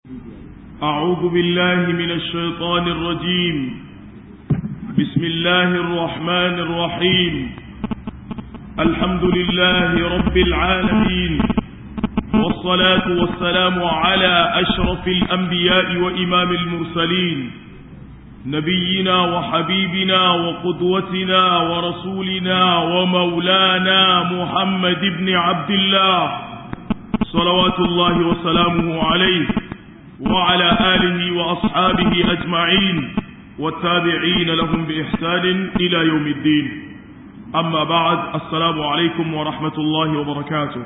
أعوذ بالله من الشيطان الرجيم بسم الله الرحمن الرحيم الحمد لله رب العالمين والصلاة والسلام على أشرف الأنبياء وإمام المرسلين نبينا وحبيبنا وقدوتنا ورسولنا ومولانا محمد بن عبد الله صلوات الله وسلامه عليه وعلى آله وأصحابه أجمعين والتابعين لهم بإحسان إلى يوم الدين أما بعد السلام عليكم ورحمة الله وبركاته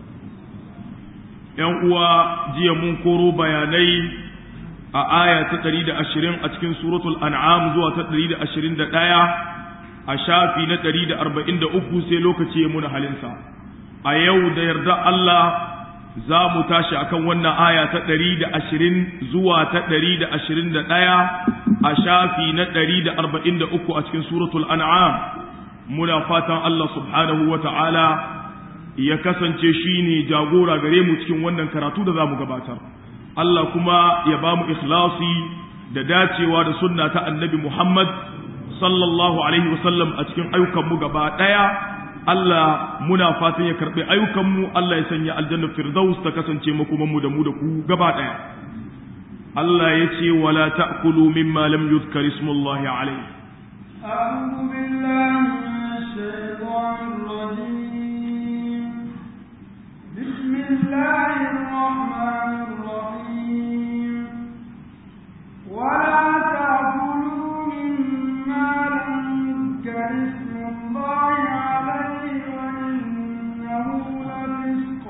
ينقوى جي منكر بياني آية تقريد أشرين أتكن سورة الأنعام زوى تقريد أشرين دقايا أشافي نتريد أربعين دقو سيلوك تيمون حلنسا أيو ديرد الله za mu tashi akan wannan aya ta ɗari da ashirin zuwa ta ɗari da ashirin da ɗaya a shafi na ɗari da arba'in da uku a cikin suratul an'am muna fatan Allah subhanahu wa ta'ala ya kasance shi ne jagora gare mu cikin wannan karatu da za mu gabatar Allah kuma ya ba mu ikhlasi da dacewa da sunna ta annabi Muhammad sallallahu alaihi wasallam a cikin ayyukanmu gaba ɗaya Allah muna fatan ya karɓi ayyukanmu Allah ya sanya aljanna firdaus ta kasance makomanmu da mu da ku gaba ɗaya Allah ya ce wala ta'kulu mimma lam yuzkar ismullahi alayhi أعوذ بالله من الشيطان الرجيم بسم الله الرحمن الرحيم ولا تأكلوا مما لم يذكر اسم الله عليه وإنه لفسق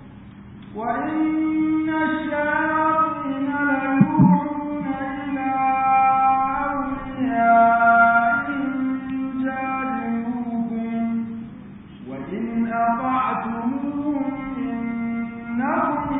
وإن الشياطين ليوحون إلى أوليائهم جادلوهم وإن أطعتموهم إنهم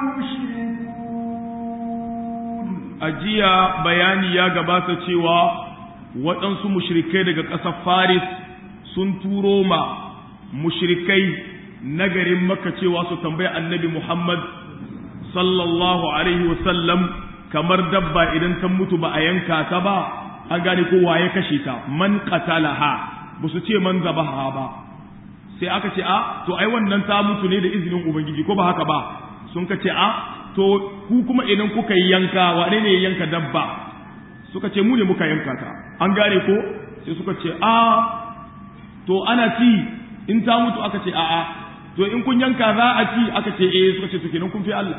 لمشركون ajiya bayani ya gabata cewa waɗansu mushrikai daga ƙasar Faris sun turo ma mushrikai na garin Makka cewa su tambayi Annabi Muhammad sallallahu alaihi wasallam kamar dabba idan ta mutu ba a yanka ta ba an gane ko waye kashe ta man qatalaha ba su ce man zabaha ba sai aka ce a to ai wannan ta mutu ne da izinin ubangiji ko ba haka ba sun ka ce a to ku kuma idan kuka yi yanka wane ne ya yanka dabba suka ce mu ne muka yanka ta an gane ko sai suka ce a to ana ci in ta mutu aka ce a'a to in kun yanka za a ci aka ce eh suka ce to kenan kun fi Allah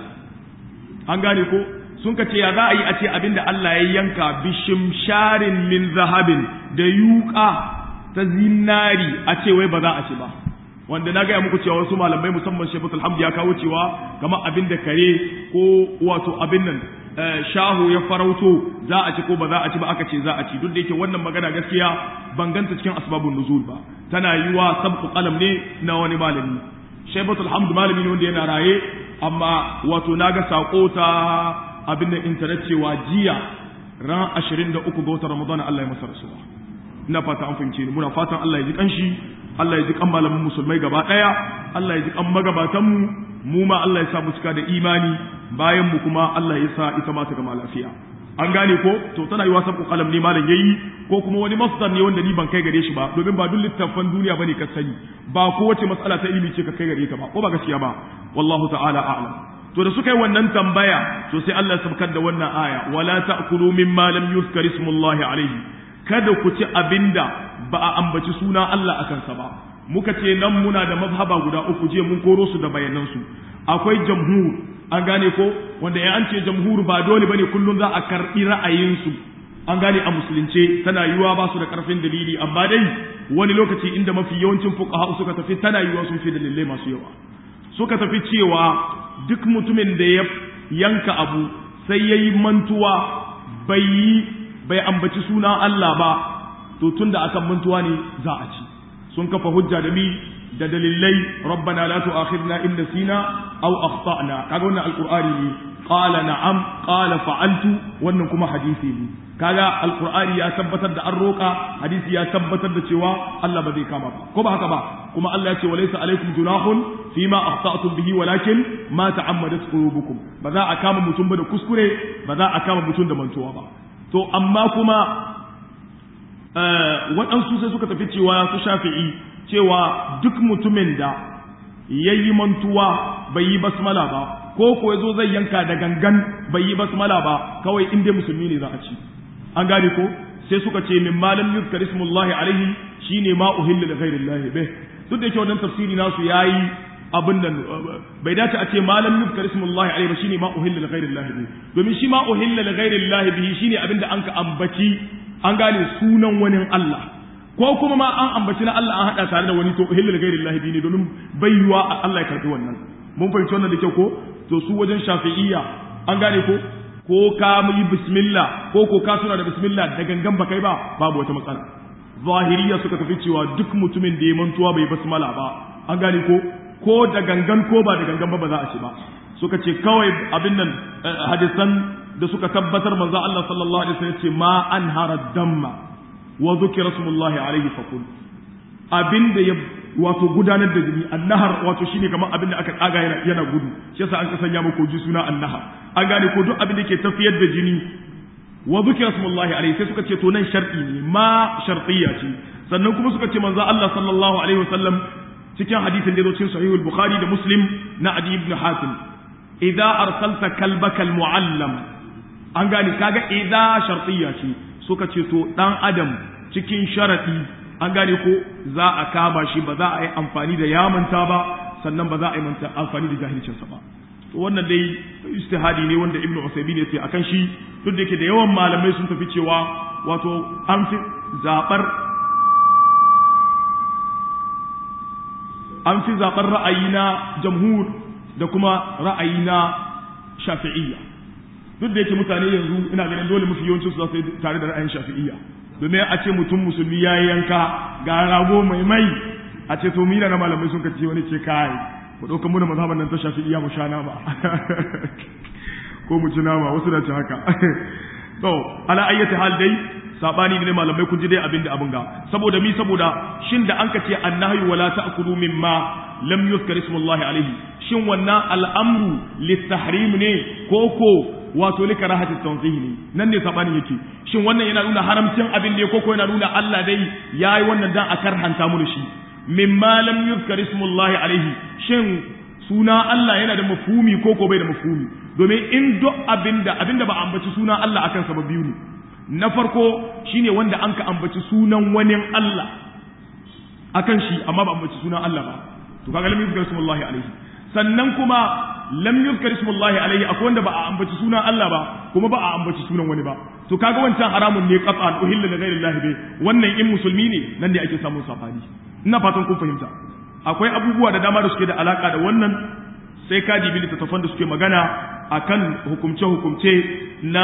an gane ko sun ka ce ya za a yi a ce abinda Allah ya yanka bishimsharin min zahabin da yuka ta zinari a ce wai ba za a ci ba wanda na gaya muku cewa wasu malamai musamman shefut alhamdu ya kawo cewa kamar abin da kare ko wato abin nan shahu ya farauto za a ci ko ba za a ci ba aka ce za a ci duk da yake wannan magana gaskiya ban ganta cikin asbabun nuzul ba tana yiwa sabqu qalam ne na wani malami shefut alhamdu malami ne wanda yana raye amma wato naga sako ta abin da internet cewa jiya ran 23 ga watan ramadana Allah ya masa rasuwa ina fata an fahimce ni muna fatan Allah ya ji kanshi Allah ya ji kan malamin musulmai gaba daya Allah ya ji kan magabatan mu mu ma Allah ya sa mu cika da imani bayan mu kuma Allah ya sa ita ma ta gama lafiya an gane ko to tana yi wasan kalam ne malam yayi ko kuma wani masdar ne wanda ni ban kai gare shi ba domin ba duk littafan duniya bane ka sani ba kowace matsala ta ilimi ce ka kai gare ta ba ko ba gaskiya ba wallahu ta'ala a'lam to da suka yi wannan tambaya to sai Allah ya sabkar da wannan aya wala ta'kulu mimma lam yuzkar ismullahi alayhi kada ku ci abinda ba a ambaci suna Allah a kansa ba muka ce nan muna da mazhaba guda uku je mun koro su da bayanansu akwai jamhur an gane ko wanda ya an ce jamhur ba dole bane kullum za a karbi ra'ayinsu an gane a musulunce tana yiwa ba su da karfin dalili amma dai wani lokaci inda mafi yawancin fuqaha suka tafi tana yiwa sun fi dalilai masu yawa suka tafi cewa duk mutumin da ya yanka abu sai yayi mantuwa bai yi bai ambaci suna Allah ba to tunda akan mantuwa ne za a ci sun kafa hujja da mi da dalilai rabbana la tu'akhidna in nasina aw akhtana kaga wannan alqur'ani ne qala na'am qala fa'altu wannan kuma hadisi ne kaga alqur'ani ya tabbatar da an roka hadisi ya tabbatar da cewa Allah ba zai kama ba ko ba haka ba kuma Allah ya ce walaysa alaikum junahun fima akhta'tum bihi walakin ma ta'ammadat qulubukum ba za a kama mutum ba da kuskure ba za a kama mutum da mantuwa ba to amma kuma waɗansu sai suka tafi cewa su shafi'i cewa duk mutumin da ya yi mantuwa bai yi basmala ba ko ko ya zo zai yanka da gangan bai yi basmala ba kawai in dai musulmi ne za a ci an gane ko sai suka ce min malam yuzkar ismullahi alaihi shine ma uhilla li ghairillahi bih duk da yake wannan tafsiri nasu yayi abin nan bai dace a ce malam yuzkar ismullahi alaihi ba shine ma uhilla li ghairillahi bih domin shi ma uhilla li ghairillahi bih shine abin da anka ambaci an gane sunan wani Allah ko kuma ma an ambaci na Allah an hada tare da wani to uhilla li ghairillahi bih ne domin baiwa Allah ya karbi wannan mun fahimci wannan da kyau ko to su wajen shafi'iyya an gane ko ko ka yi bismillah ko ko ka tuna da bismillah da gangan ba kai ba babu wata matsala zahiriya suka tafi cewa duk mutumin da ya mantuwa bai basmala ba an gane ko ko da gangan ko ba da gangan ba ba za a ci ba suka ce kawai abin nan hadisan da suka tabbatar manzo Allah sallallahu alaihi wasallam ce ma anhara damma wa dhukira rasulullahi alaihi faqul abin da ya wato gudanar da jini annahar wato shine kamar abin da aka kaga yana yana gudu shi yasa an kasanya mako ji suna annahar an gane ko duk abin da ke tafiyar da jini wa zikra smullahi alaihi sai suka ce to nan shar'i ne ma shartiyya ce sannan kuma suka ce manzo Allah sallallahu alaihi wasallam cikin hadisin da cikin sahihul bukhari da muslim na adi ibn hatim idza arsalta kalbaka almuallam an gane kaga idza shartiyya ce suka ce to dan adam cikin sharadi an gane ko za a kama shi ba za a yi amfani da yamanta ba sannan ba za a yi amfani da jahilcinsa ba to wannan dai istihadi ne wanda ibnu usaymin ya ce akan shi duk da yake da yawan malamai sun tafi cewa wato an fi zabar an fi zabar ra'ayi na jamhur da kuma ra'ayi na shafi'iyya duk da yake mutane yanzu ina ganin dole mafi yawancin su za su tare da ra'ayin shafi'iyya domin a ce mutum musulmi ya yanka ga rago mai mai a ce to mina na malamai sun kace wani ce kai ku ɗauka mu da mazhaban nan ta shafi iya mu sha nama ko mu ci nama wasu da ci haka to ala ayyati hal dai sabani ne malamai kun ji dai abin da abin ga saboda mi saboda shin da an kace annahyu wala ta'kulu mimma lam yuzkar ismullahi alaihi shin wannan al'amru litahrim ne ko ko wato li karahati tanzih ne nan ne sabani yake shin wannan yana nuna haramcin abin ne ko ko yana nuna Allah dai yayi wannan dan a karhanta mu shi mimma lam yuzkar ismullahi alaihi shin suna Allah yana da mafhumi ko ko bai da mafhumi domin in duk abinda abinda ba ambaci suna Allah akan sa ba biyu ne na farko shine wanda an ka ambaci sunan wani Allah akan shi amma ba ambaci sunan Allah ba to kaga lam yuzkar ismullahi alaihi sannan kuma lam yuzkar ismullahi alaihi akwai wanda ba a ambaci sunan Allah ba kuma ba a ambaci sunan wani ba to kaga wancan haramun ne qat'an uhilla li ghairi llahi bai wannan in musulmi ne nan ne ake samun safani ina fatan kun fahimta akwai abubuwa da dama da suke da alaka da wannan sai ka dibi littattafan da suke magana akan hukumce-hukumce na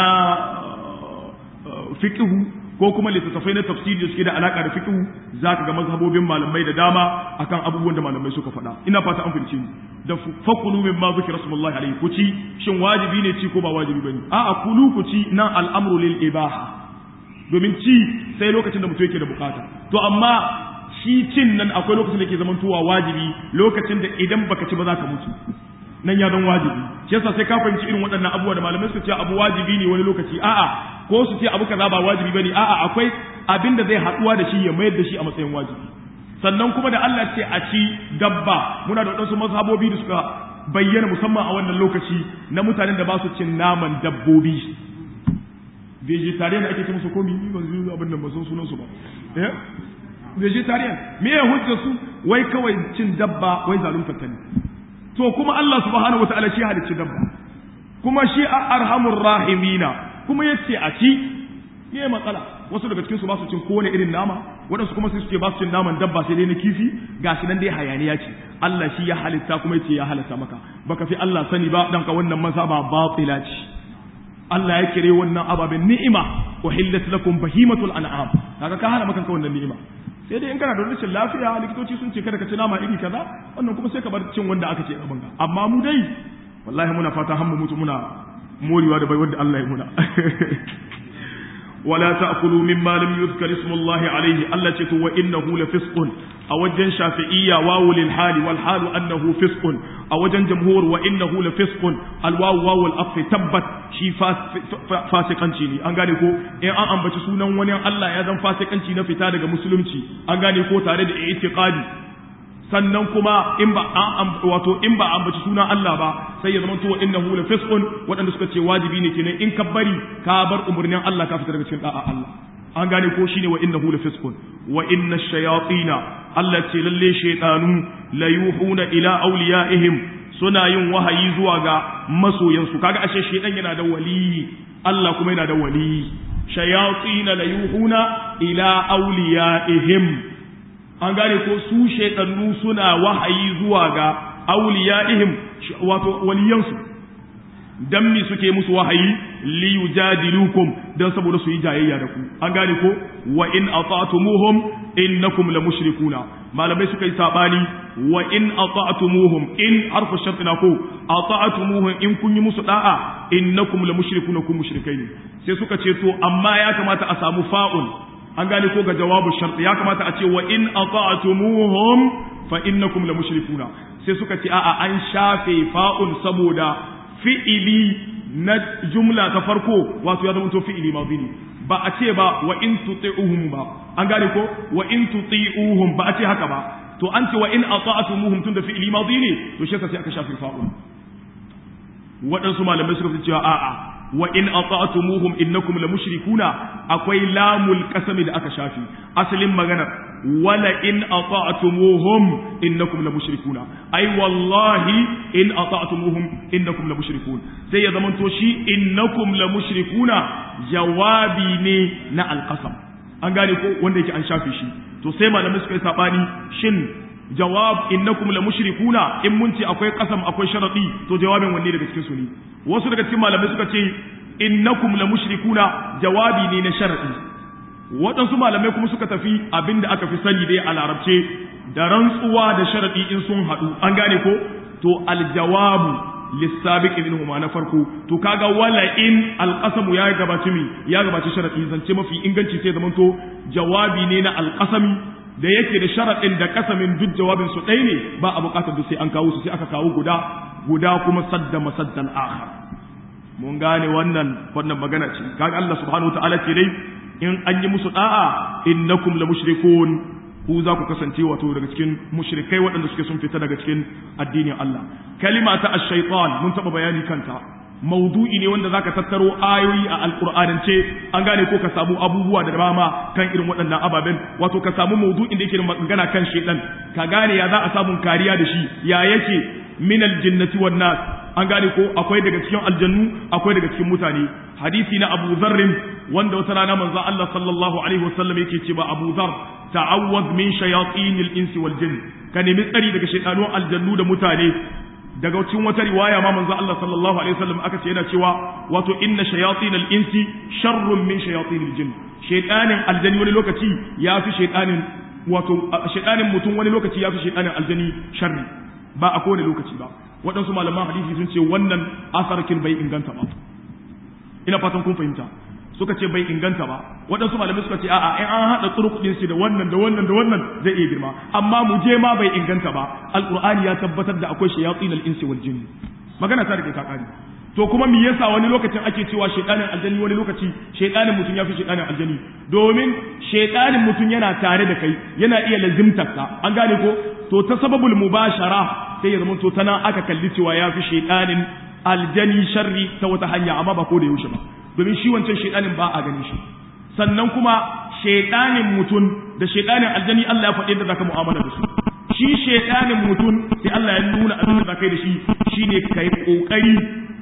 fiqhu ko kuma littattafai na tafsiri da suke da alaka da fiqhu zaka ga mazhabobin malamai da dama akan abubuwan da malamai suka faɗa ina fata an fahimce ni da fakulu min ma zikra rasulullahi alaihi ku ci shin wajibi ne ci ko ba wajibi bane a'a kulu ku ci nan al'amru lil ibaha domin ci sai lokacin da mutum yake da bukata to amma shi cin nan akwai lokacin da ke zaman tuwa wajibi lokacin da idan baka ci ba za ka mutu nan ya zan wajibi shi yasa sai ka fahimci irin waɗannan abubuwa da malamai su ce abu wajibi ne wani lokaci a'a ko su ce abu kaza ba wajibi bane a'a akwai abin da zai haɗuwa da shi ya mayar da shi a matsayin wajibi sannan kuma da Allah ce a ci dabba muna da waɗansu mazhabobi da suka bayyana musamman a wannan lokaci na mutanen da ba su cin naman dabbobi vegetarian ake ce musu komi ni ban zuwa abin da ba san sunan su ba eh vegetarian me ya hujja su wai kawai cin dabba wai zalunta ta ne to kuma Allah subhanahu wataala shi halicci dabba kuma shi arhamur rahimina kuma yace a ci me matsala wasu daga cikin su ba su cin kowane irin nama waɗansu kuma sai su ce ba su cin naman dabba sai dai na kifi gashi nan dai hayaniya ce Allah shi ya halitta kuma yace ya halitta maka baka fi Allah sani ba dan ka wannan mazhaba batila ce Allah ya kire wannan ababen ni'ima uhillat lakum bahimatul an'am kaga ka hana maka wannan ni'ima sai dai in kana da rashin lafiya likitoci sun ce kada ka ci nama iri kaza wannan kuma sai ka bar cin wanda aka ce gaban ka amma mu dai wallahi muna fata har mu mutu muna morewa da bai wanda Allah ya muna wala ta'kulu mimma lam yuzkar ismullahi alayhi Allah ce to wa innahu la fisqun a wajen shafi'iyya wawu lil hali wal halu annahu fisqun a wajen jamhur wa innahu la fisqun al wawu wawu al afi tabbat shi fasikanci ne an gane ko in an ambaci sunan wani Allah ya zan fasikanci na fita daga musulunci an gane ko tare da i'tiqadi sannan kuma in ba an wato in ba ambaci sunan Allah ba sai ya zama to innahu la fisqun wadanda suka ce wajibi ne kenan in ka bari ka bar umurnin Allah ka fita daga cikin da'a Allah an gane ko shine wa innahu la fisqun wa inna shayatina Allah ce lalle shaytanu la yuhuna ila awliyaihim suna yin wahayi zuwa ga masoyansu kaga ashe shaytan yana da wali Allah kuma yana da wali shayatina la yuhuna ila awliyaihim an gane ko su shaidannu suna wahayi zuwa ga auliya'ihim wato waliyansu dan mi suke musu wahayi li yujadilukum dan saboda su yi jayayya da ku an gane ko wa in ata'tumuhum innakum la mushrikuna malamai suka yi sabani wa in ata'tumuhum in harfu shartina ko ata'tumuhum in kun yi musu da'a innakum la mushrikuna kun mushrikai ne sai suka ce to amma ya kamata a samu fa'un an gane ko ga jawabu shart ya kamata a ce wa in ata'tumuhum fa innakum la mushrikuna sai suka ce a'a an shafe fa'un saboda fi'ili na jumla ta farko wato ya zama to fi'ili madhi ne ba a ce ba wa in tuti'uhum ba an gane ko wa in tuti'uhum ba a ce haka ba to an ce wa in ata'tumuhum tun da fi'ili madhi ne to shi sai aka shafe fa'un waɗansu malamai suka fi cewa a'a wa in ata'tumuhum innakum la mushrikuna akwai lamul qasami da aka shafi asalin magana wala in ata'tumuhum innakum la mushrikuna ai wallahi in ata'tumuhum innakum la mushrikun sai ya zamanto shi innakum la mushrikuna jawabi ne na alqasam an gane ko wanda yake an shafe shi to sai malamai suka yi sabani shin jawab innakum la mushrikuna in mun ce akwai qasam akwai sharadi to jawabin wanne daga cikin su ne wasu daga cikin malamai suka ce innakum la mushrikuna jawabi ne na sharadi waɗansu malamai kuma suka tafi abinda aka fi sani dai a larabce da rantsuwa da sharadi in sun haɗu an gane ko to aljawabu lissabiq minhuma na farko to kaga wala in alqasamu ya gabaci mi ya gabaci sharadi zance mafi inganci sai zamanto jawabi ne na alqasami da yake da sharaɗin da kasamin duk jawabin su ɗaya ne ba a buƙatar duk sai an kawo su sai aka kawo guda guda kuma sadda masaddan akhar mun gane wannan wannan magana ce kaga Allah subhanahu wataala ce dai in an yi musu da'a innakum la mushrikun ku za ku kasance wato daga cikin mushrikai waɗanda suke sun fita daga cikin addinin Allah kalima ta ash-shaytan mun taɓa bayani kanta maudu'i ne wanda zaka tattaro ayoyi a alqur'anance an gane ko ka samu abubuwa da dama kan irin waɗannan ababen wato ka samu maudu'in da yake da magana kan shedan ka gane ya za a samu kariya da shi ya yake min aljinnati wan nas an gane ko akwai daga cikin aljannu akwai daga cikin mutane hadisi na Abu Dharr wanda wata rana manzo Allah sallallahu alaihi wasallam yake ce ba Abu Dharr ta'awwaz min shayatinil insi wal jinn ka nemi tsari daga shaytanun aljannu da mutane daga cikin wata riwaya ma manzo Allah sallallahu alaihi wasallam aka ce yana cewa wato inna shayatin al-insi sharrun min shayatin al-jinn shaytanin aljani wani lokaci yafi shaytanin wato shaytanin mutum wani lokaci yafi shaytanin aljani sharri ba a kowane lokaci ba waɗansu malaman hadisi sun ce wannan asarkin bai inganta ba ina fatan kun fahimta suka ce bai inganta ba waɗansu malamai suka ce a'a in an haɗa turkuɗin shi da wannan da wannan da wannan zai iya girma amma mu je ma bai inganta ba alqur'ani ya tabbatar da akwai shayatin al-insi wal jinn magana ta rike ta kare to kuma me yasa wani lokacin ake cewa shaytanin aljani wani lokaci shaytanin mutum yafi shaytanin aljani domin shaytanin mutum yana tare da kai yana iya lazimtar ka an gane ko to ta sababul mubashara sai ya zama to tana aka kalli cewa yafi shaytanin aljani sharri ta wata hanya amma ba ko da yaushe ba domin shi wancan shaidanin ba a ganin shi sannan kuma shaidanin mutum da shaidanin aljani Allah ya faɗi da zaka mu'amala da su shi shaidanin mutum sai Allah ya nuna abin da zaka yi da shi shine kai kokari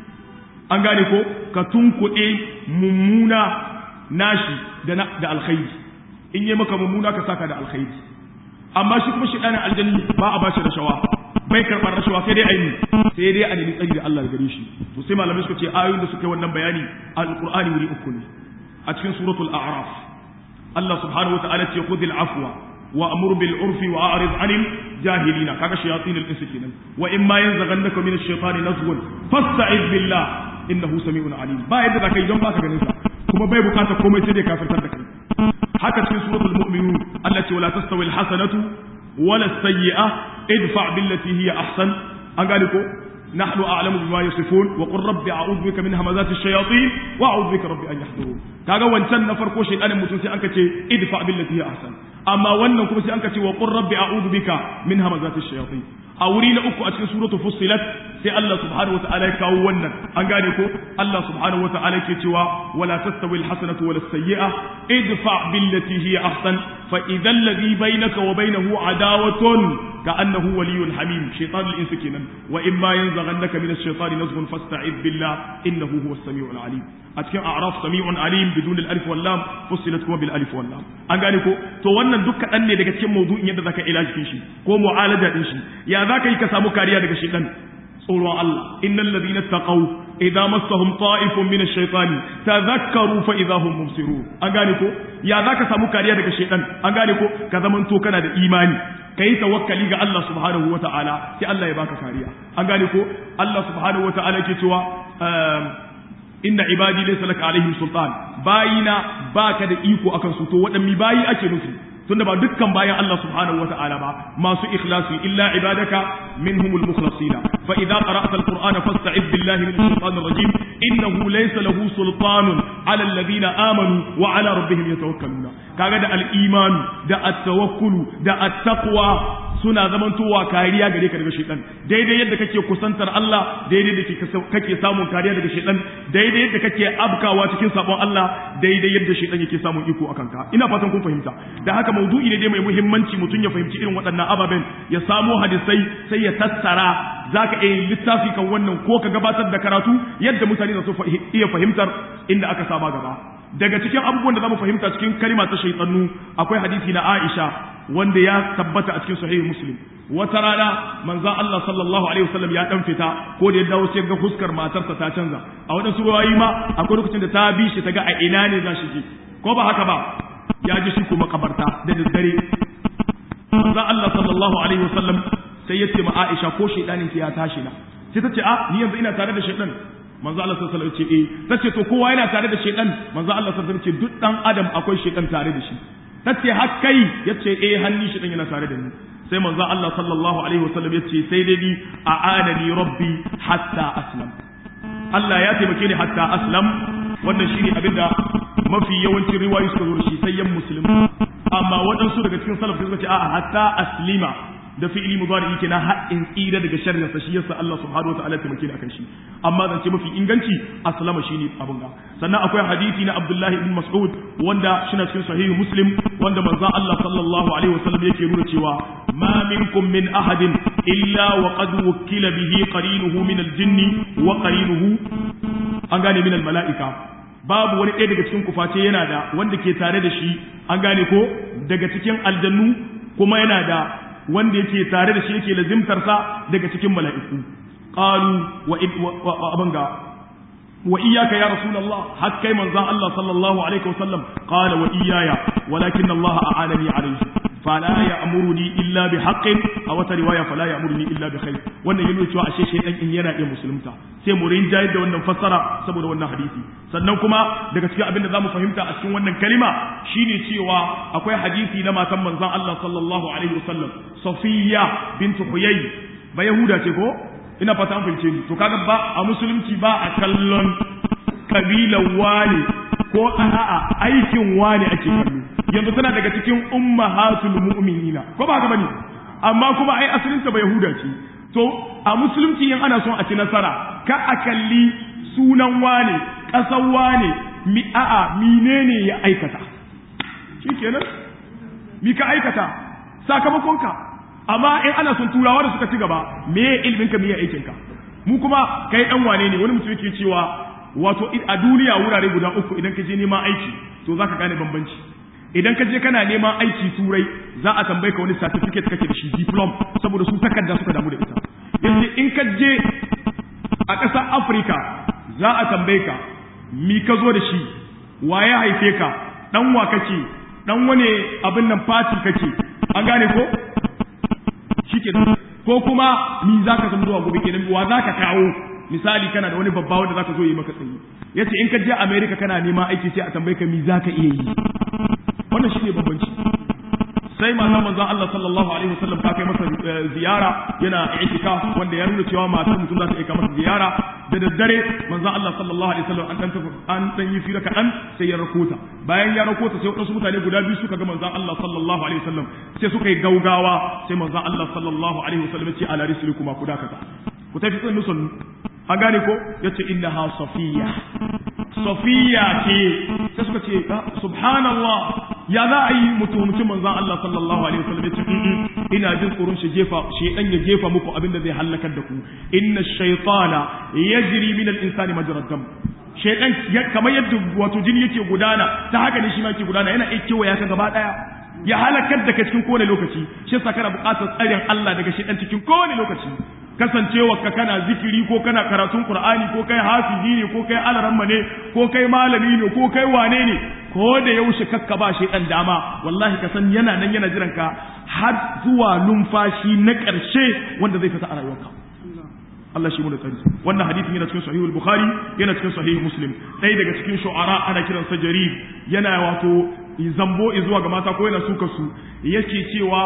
an gane ko ka tunkuɗe mummuna nashi da da alkhairi in yi maka mummuna ka saka da alkhairi amma shi kuma shaidanin aljani ba a bashi rashawa bai karɓar rashawa sai dai aini sai dai a nemi tsari da Allah gare shi to sai malamai suka ce ayoyin da suka yi wannan bayani alqur'ani wuri uku ne a cikin suratul a'raf Allah subhanahu wataala ce khudhil afwa wa amur bil urfi wa a'rid 'anil jahilina kaga shayatin al insi kenan wa in ma yanzaghannaka min ash-shaytani nazghun fasta'iz billah innahu sami'un alim ba yadda zaka yi don baka ganin sa kuma bai bukatar komai sai dai kafirtar da kai haka cikin suratul mu'minun Allah ce wala tastawi alhasanatu wala sayyi'a idfa billati hiya ahsan an gane ko نحن أعلم بما يصفون وقل رب أعوذ بك من همزات الشياطين وأعوذ بك رب أن يحضرون kaga wancan na farko shaytanin mutum sai anka ce idfa billati hiya ahsan amma wannan kuma sai anka ce wa qur rabbi a'udhu bika min hamazati shayatin a wuri na uku a cikin suratu fussilat sai Allah subhanahu wataala ya kawo wannan an gane ko Allah subhanahu wataala ke cewa wala tastawi alhasanatu wala sayyi'a idfa billati hiya ahsan fa idhal ladhi bainaka wa bainahu adawatun كأنه ولي حميم شيطان الإنس كنا وإما ينزغنك من الشيطان نزغ فاستعذ بالله إنه هو السميع العليم أتكلم أعراف سميع عليم بدون الألف واللام فصلت كما بالألف واللام أنقالكو تو wannan dukkan dan ne daga cikin mawdu'in yadda zaka ilaji shi ko mu'alaja din shi ya zaka yi ka samu kariya daga shedan tsoron Allah innal ladina taqaw idza massahum ta'ifun min ash-shaytani tadhakkaru fa idza hum mubsirun an gane ko ya zaka samu kariya daga shedan an gane ko ka zamanto kana da imani ka yi tawakkali ga Allah subhanahu wa ta'ala sai Allah ya baka kariya an gane ko Allah subhanahu wa ta'ala ke cewa inna ibadi laysa laka alaihim sultan bayina baka da iko akan su to waɗanne bayi ake nufi tunda ba dukkan bayan Allah subhanahu wa ta'ala ba masu ikhlasi illa ibadaka minhumul mukhlasina fa idza qara'ta alqur'ana fasta'id billahi minash shaitanir rajim innahu laysa lahu sultanun ala alladhina amanu wa ala rabbihim yatawakkaluna kaga da al-iman da at-tawakkulu da at-taqwa suna zamantowa kariya gare ka daga shaitan daidai yadda kake kusantar Allah daidai da kake samun kariya daga shaitan daidai yadda kake abkawa cikin sabon Allah daidai yadda shaitan yake samun iko akan ka ina fatan kun fahimta da haka maudu'i ne dai mai muhimmanci mutum ya fahimci irin waɗannan ababen ya samo hadisai sai ya tattara zaka iya littafi kan wannan ko ka gabatar da karatu yadda mutane za su iya fahimtar inda aka saba gaba daga cikin abubuwan da zamu fahimta cikin kalma ta shaytanu akwai hadisi na Aisha wanda ya tabbata a cikin sahih Muslim wata rana manzon Allah sallallahu alaihi wasallam ya dan fita ko da ya dawo sai ga fuskar matarsa ta canza a wadansu ruwayi ma akwai lokacin da ta bi shi ta ga a ina ne za shi je ko ba haka ba ya ji shi kuma kabarta da daddare manzon Allah sallallahu alaihi wasallam sai ya ce ma Aisha ko shaydanin ya tashi na sai ta ce a ni yanzu ina tare da shaydan manzo Allah sallallahu alaihi wasallam ce eh tace to kowa yana tare da shedan manzo Allah sallallahu alaihi wasallam ce duk dan adam akwai shedan tare da shi tace har kai yace eh hanni shedan yana tare da ni sai manzo Allah sallallahu alaihi wasallam yace sai dai ni a'anani rabbi hatta aslam Allah ya taimake ni hatta aslam wannan shine abinda mafi yawancin riwayoyi suka zo da shi sai yan musulmi amma waɗansu daga cikin salaf suka ce a'a hatta aslima da fi'ili mudari yake na haɗin tsira daga sharrin sa shi yasa Allah subhanahu wataala ya taimake ni akan shi amma zance mafi inganci aslama shine abun ga sannan akwai hadisi na Abdullahi ibn Mas'ud wanda shina cikin sahihi Muslim wanda manzo Allah sallallahu alaihi wasallam yake nuna cewa ma minkum min ahadin illa wa qad wukila bihi qarinuhu min al-jinni wa qarinuhu an gane min al-mala'ika babu wani ɗaya daga cikin kuface yana da wanda ke tare da shi an gane ko daga cikin aljannu kuma yana da wanda yake tare da shi yake lazimtarsa daga cikin mala'iku qalu wa abanga wa iyyaka ya rasulullah har kai manzon Allah sallallahu alaihi wasallam qala wa iyaya walakin Allah a'anani alayhi fala ya'muruni illa bi haqqin a wata riwaya fala ya'muruni illa bi khair wannan yana cewa ashe shaydan in yana iya musulunta sai mu rinjaye da wannan fassara saboda wannan hadisi sannan kuma daga cikin abin da zamu fahimta a cikin wannan kalima shine cewa akwai hadisi na matan manzon Allah sallallahu alaihi wasallam Safiya bintu Huyay ba Yahuda ce ko ina fata an fahimce ni to kaga ba a musulunci ba a kallon kabilan wani ko a'a aikin wani ake kallo yanzu tana daga cikin ummahatul mu'minina ko ba haka bane amma kuma ai asalin ta ba Yahuda ce to a musulunci in ana son a ci nasara ka a kalli sunan wane ƙasar wane mi a'a menene ya aikata shikenan mi ka aikata sakamakonka amma in ana son turawa da suka ci gaba me ilmin ka me aikin ka mu kuma kai dan wane ne wani mutum yake cewa wato a duniya wurare guda uku idan ka je neman aiki to zaka gane bambanci idan ka je kana neman aiki turai za a tambaye ka wani certificate kake da shi diploma saboda su takarda suka damu da ita yanzu in ka je a ƙasar afirka za a tambaye ka mi ka zo da shi wa ya haife ka dan wa kake dan wane abin nan fati kake an gane ko shikenan ko kuma mi za ka san zuwa gobe kenan wa za ka kawo misali kana da wani babba wanda zaka zo yi maka tsayi yace in ka je America kana neman aiki sai a tambaye ka me zaka iya yi wannan shine babbanci sai matan manzon Allah sallallahu alaihi wasallam ta kai masa ziyara yana i'tikaf wanda ya nuna cewa matar mutum za ta aika masa ziyara da daddare manzon Allah sallallahu alaihi wasallam an dan tafi an dan yi fira kadan sai ya rakota bayan ya rakota sai wasu mutane guda biyu suka ga manzon Allah sallallahu alaihi wasallam sai suka yi gaugawa sai manzon Allah sallallahu alaihi wasallam ya ce ala rislikuma ku dakata ku tafi tsin nusun an gane ko yace innaha safiya safiya ce sai suka ce subhanallah ya za a yi mutumcin manzan Allah sallallahu alaihi wasallam ya ce ina jin tsoron shi jefa shedan ya jefa muku abin da zai halakar da ku inna shaytana yajri min al-insani majra dam shedan kamar yadda wato jini yake gudana ta haka ne shi ma yake gudana yana iya kewaya ka gaba daya ya halakar da ka cikin kowane lokaci shi yasa kana buƙatar tsarin Allah daga shedan cikin kowane lokaci kasancewa ka kana zikiri ko kana karatun Qur'ani ko kai hafizi ne ko kai alaramma ne ko kai malami ne ko kai wane ne ko da yaushe kakka ba shi dan dama wallahi ka san yana nan yana jiran ka har zuwa numfashi na ƙarshe wanda zai fita a rayuwarka Allah shi mu da tsari wannan hadisin yana cikin sahihul bukhari yana cikin sahih muslim ɗaya daga cikin shu'ara ana kiransa jarir yana wato zambo zuwa ga mata ko yana suka su yake cewa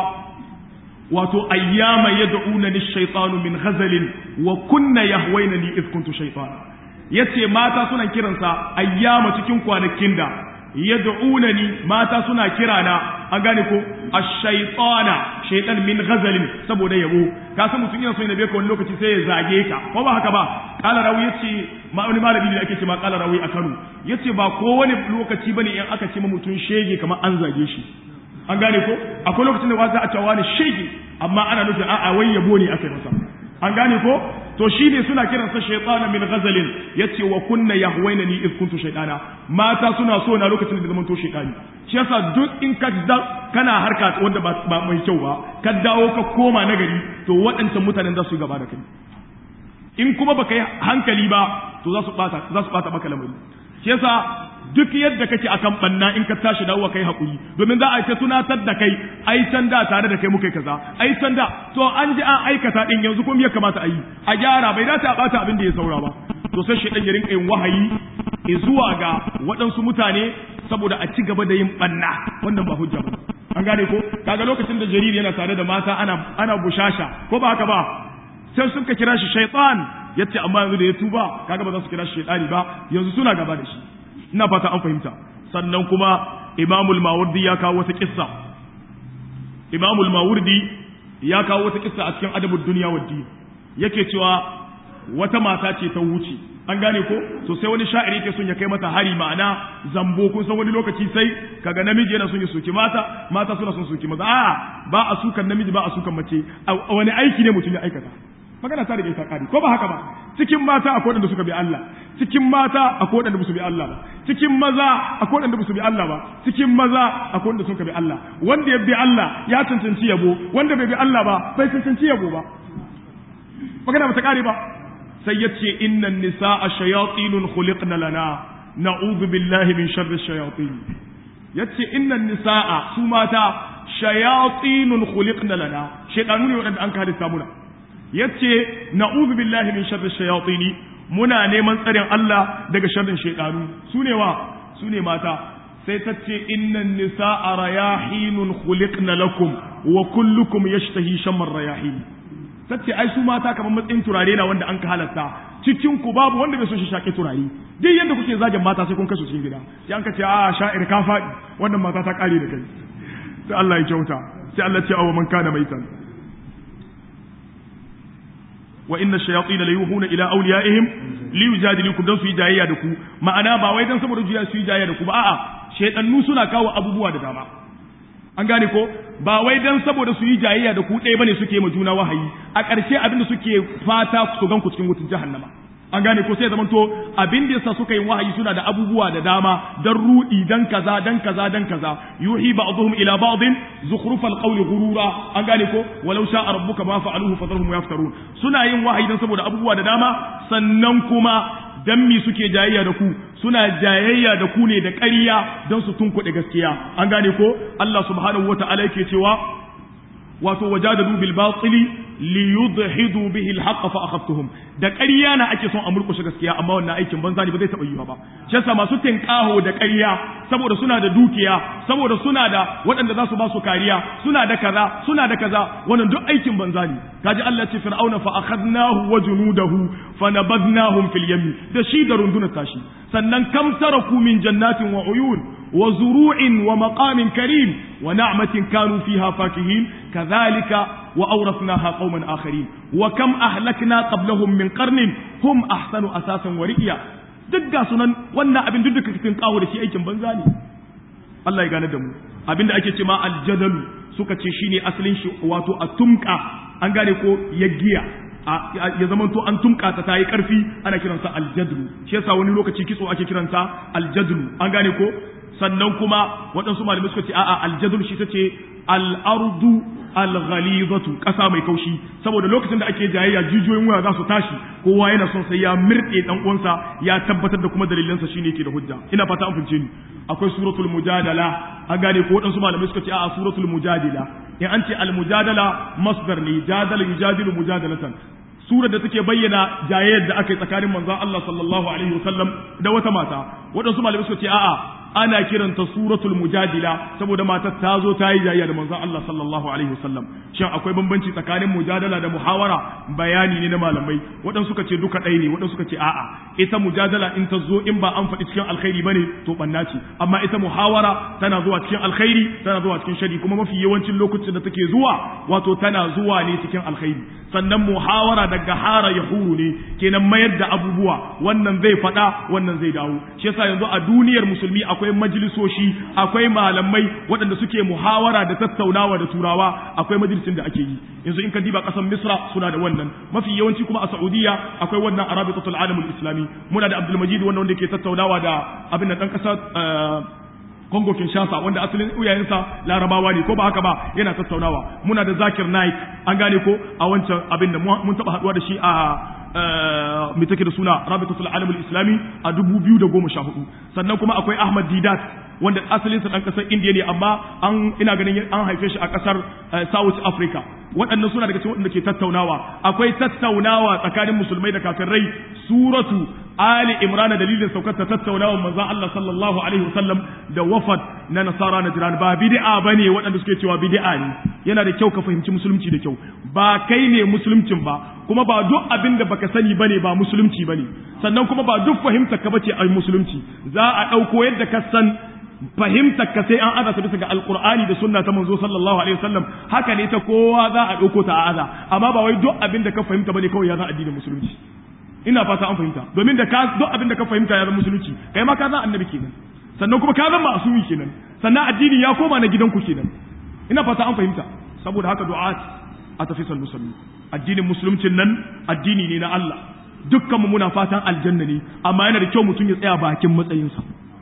wato ayyama yad'una lish-shaytanu min ghazalin wa kunna yahwayna li idh kuntu shaytana yace mata suna kiransa ayyama cikin kwanakin da yad'unani mata suna kirana an gane ko ash-shaytana shaytan min ghazalin saboda yabo ka san mutum yana so ya ka wani lokaci sai ya zage ka ko ba haka ba kala rawi yace ma wani malami ne ake ce ma kala rawi a Kano yace ba ko wani lokaci bane in aka ce ma mutum shege kamar an zage shi an gane ko akwai lokacin da za a cewa ne shege amma ana nufin a'a wai yabo ne aka yi masa an gane ko to shi ne suna kiransa shaytana min ghazalin yace wa kunna yahwaina ni iz kuntu shaytana mata suna so na lokacin da zaman to shaytani shi yasa duk in ka da kana harka wanda ba, ba mai kyau ba ka dawo ka koma nagari to waɗancan mutanen za su yi gaba da kai in kuma baka yi hankali ba to za su bata za su bata maka lamari shi yasa duk yadda kake akan banna in ka tashi dawowa kai hakuri domin za a ta tunatar da kai ai can da tare da kai muka kaza ai can da to an ji an aikata din yanzu kuma ya kamata a yi a gyara bai dace a bata abin da ya saura ba to sai shi ya rinka yin wahayi zuwa ga waɗansu mutane saboda a ci gaba da yin banna wannan ba hujja ba an gane ko kaga lokacin da jariri yana tare da mata ana ana bushasha ko ba haka ba sai suka kira shi shaytan yace amma yanzu da ya tuba kaga ba za su kira shi shaytani ba yanzu suna gaba da shi ina fata an fahimta sannan kuma imamul mawardi ya kawo wata kissa imamul mawardi ya kawo wata kissa a cikin adabud duniya waddi yake cewa wata mata ce ta wuce an gane ko to sai wani sha'iri yake son ya kai mata hari ma'ana zambo kun san wani lokaci sai kaga namiji yana son ya soki mata mata suna son soki maza a ba a sukan namiji ba a sukan mace wani aiki ne mutum ya aikata magana ta rage ta kare ko ba haka ba cikin mata akwai wanda suka bi Allah cikin mata akwai wanda ba su bi Allah ba cikin maza akwai wanda ba su bi Allah ba cikin maza akwai wanda suka bi Allah wanda ya bi Allah ya cancanci yabo wanda bai bi Allah ba bai cancanci yabo ba magana ba ta kare ba sai ya ce innan nisa'a shayatinun khuliqna lana na'udhu billahi min sharri shayatin yace innan nisa'a su mata shayatinun khuliqna lana shaytanu ne wadanda an ka halitta muna yace na'udhu billahi min sharri shayatin muna neman tsarin Allah daga sharrin shaytanu sune wa sune mata sai ta ce innan nisa'a rayahinun khuliqna lakum wa kullukum yashtahi shamar rayahin tace ai su mata kamar matsayin turare na wanda an ka halatta cikin ku babu wanda bai so shi shaƙe turare duk yadda kuke zagin mata sai kun kashe cikin gida sai an ka ce a sha'ir ka faɗi wannan mata ta ƙare da kai sai Allah ya kyauta sai Allah ce awa man kana maitan wa inna shayatin la yuhuna ila awliyaihim li yujadilukum dan su yi jayayya da ku ma'ana ba wai dan saboda juya su yi jayayya da ku ba a'a shaytannu suna kawo abubuwa da dama an gane ko ba wai dan saboda su yi jayayya da ku ɗaya bane suke ma juna wahayi a ƙarshe abin da suke fata su gan ku cikin wutin jahannama an gane ko sai zamanto abin da yasa suka yi wahayi suna da abubuwa da dama dan rudi dan kaza dan kaza dan kaza yuhi ba'dhum ila ba'dhin zukhrufal qawli ghurura an gane ko walau sha'a rabbuka ma fa'aluhu fadharhum yaftarun suna yin wahayi dan saboda abubuwa da dama sannan kuma dan mi suke jayayya da ku suna jayayya da ku ne da ƙarya don su tunkuɗe gaskiya an gane ko Allah subhanahu wata'ala yake cewa wato wajadadu bil batili li yudhidu bihi al haqq fa akhadtuhum da ƙarya na ake son a murƙushe gaskiya amma wannan aikin banza ne ba zai taɓa yiwa ba shi yasa masu tinƙaho da ƙarya saboda suna da dukiya saboda suna da waɗanda za su ba su kariya suna da kaza suna da kaza wannan duk aikin banza ne kaji Allah ce fir'auna fa akhadnahu wa junudahu fa nabadnahum fil yammi da shi da rundunar tashi sannan kam taraku min jannatin wa uyun wa zuru'in wa maqamin karim wa na'matin kanu fiha fakihin kadhalika wa awrathnaha qauman akharin wa kam ahlakna qablahum min qarnin hum ahsanu asasan wa ri'ya duk ga sunan wannan abin duk da kake kawo da shi aikin banza ne Allah ya gane da mu abinda ake ce ma aljadalu suka ce shine asalin shi wato a tumka an gane ko ya giya ya zama to an tumka ta tayi karfi ana kiransa aljadlu shi yasa wani lokaci kitso ake kiransa aljadlu an gane ko sannan kuma waɗansu malamai suka ce a'a aljadlu shi ta ce al-ardu al-ghalizatu ƙasa mai kaushi saboda lokacin da ake jayayya jijiyoyin waya za su tashi kowa yana son sai ya mirɗe dan uwansa ya tabbatar da kuma dalilansa shine yake da hujja ina fata an fince ni akwai suratul mujadala an gane ko waɗansu malamai suka ce a'a suratul mujadila in an ce al-mujadala masdar ne jadala yujadilu mujadalatan surar da take bayyana jayayyar da aka yi tsakanin manzon Allah sallallahu alaihi wasallam da wata mata waɗansu malamai suka ce a'a ana kiranta suratul mujadila saboda matar ta zo ta yi jayayya da manzon Allah sallallahu alaihi wasallam shin akwai bambanci tsakanin mujadala da muhawara bayani ne na malamai waɗansu suka ce duka ɗaya ne waɗansu suka ce a'a ita mujadala in ta zo in ba an faɗi cikin alkhairi bane to banna ce amma ita muhawara tana zuwa cikin alkhairi tana zuwa cikin shari kuma mafi yawancin lokacin da take zuwa wato tana zuwa ne cikin alkhairi sannan muhawara daga hara ya huru ne kenan mayar da abubuwa wannan zai faɗa wannan zai dawo shi yasa yanzu a duniyar musulmi akwai majalisoshi akwai malamai waɗanda suke muhawara da tattaunawa da turawa akwai majalisin da ake yi yanzu in ka diba ƙasar misra suna da wannan mafi yawanci kuma a saudiya akwai wannan arabitatul alamul islami muna da abdul majid wanda wanda ke tattaunawa da abin da ɗan ƙasa Kongo Kinshasa wanda asalin uyayensa Larabawa ne ko ba haka ba yana tattaunawa muna da Zakir Naik an gane ko a wancan abin da mun taba haduwa da shi a mai take da suna Rabitatul Alam Islami a 2014 sannan kuma akwai Ahmad Didat wanda asalin sa dan kasar India ne amma an ina ganin an haife shi a kasar South Africa waɗannan suna daga cikin waɗanda ke tattaunawa akwai tattaunawa tsakanin musulmai da kafirai suratu Ali Imran dalilin saukar ta tattaunawa manzon Allah sallallahu alaihi wasallam da wafad na nasara na jiran ba bid'a bane waɗanda suke cewa bid'a ne yana da kyau ka fahimci musulunci da kyau ba kai ne musuluncin ba kuma ba duk abin da baka sani bane ba musulunci bane sannan kuma ba duk fahimtar ka bace ai musulunci za a ɗauko yadda ka san fahimtar ka sai an aza ta bisa ga alqur'ani da sunna ta manzo sallallahu alaihi wasallam haka ne ta kowa za a ɗauko ta a aza amma ba wai duk abin da ka fahimta bane kawai ya zan addinin musulunci ina fata an fahimta domin da ka duk abin da ka fahimta ya zama musulunci kai ma ka zan annabi kenan sannan kuma ka zama asumi kenan sannan addini ya koma na gidanku kenan ina fata an fahimta saboda haka du'at a tafisal musulmi addinin musuluncin nan addini ne na Allah dukkan mu muna fatan aljanna ne amma yana da kyau mutum ya tsaya bakin matsayinsa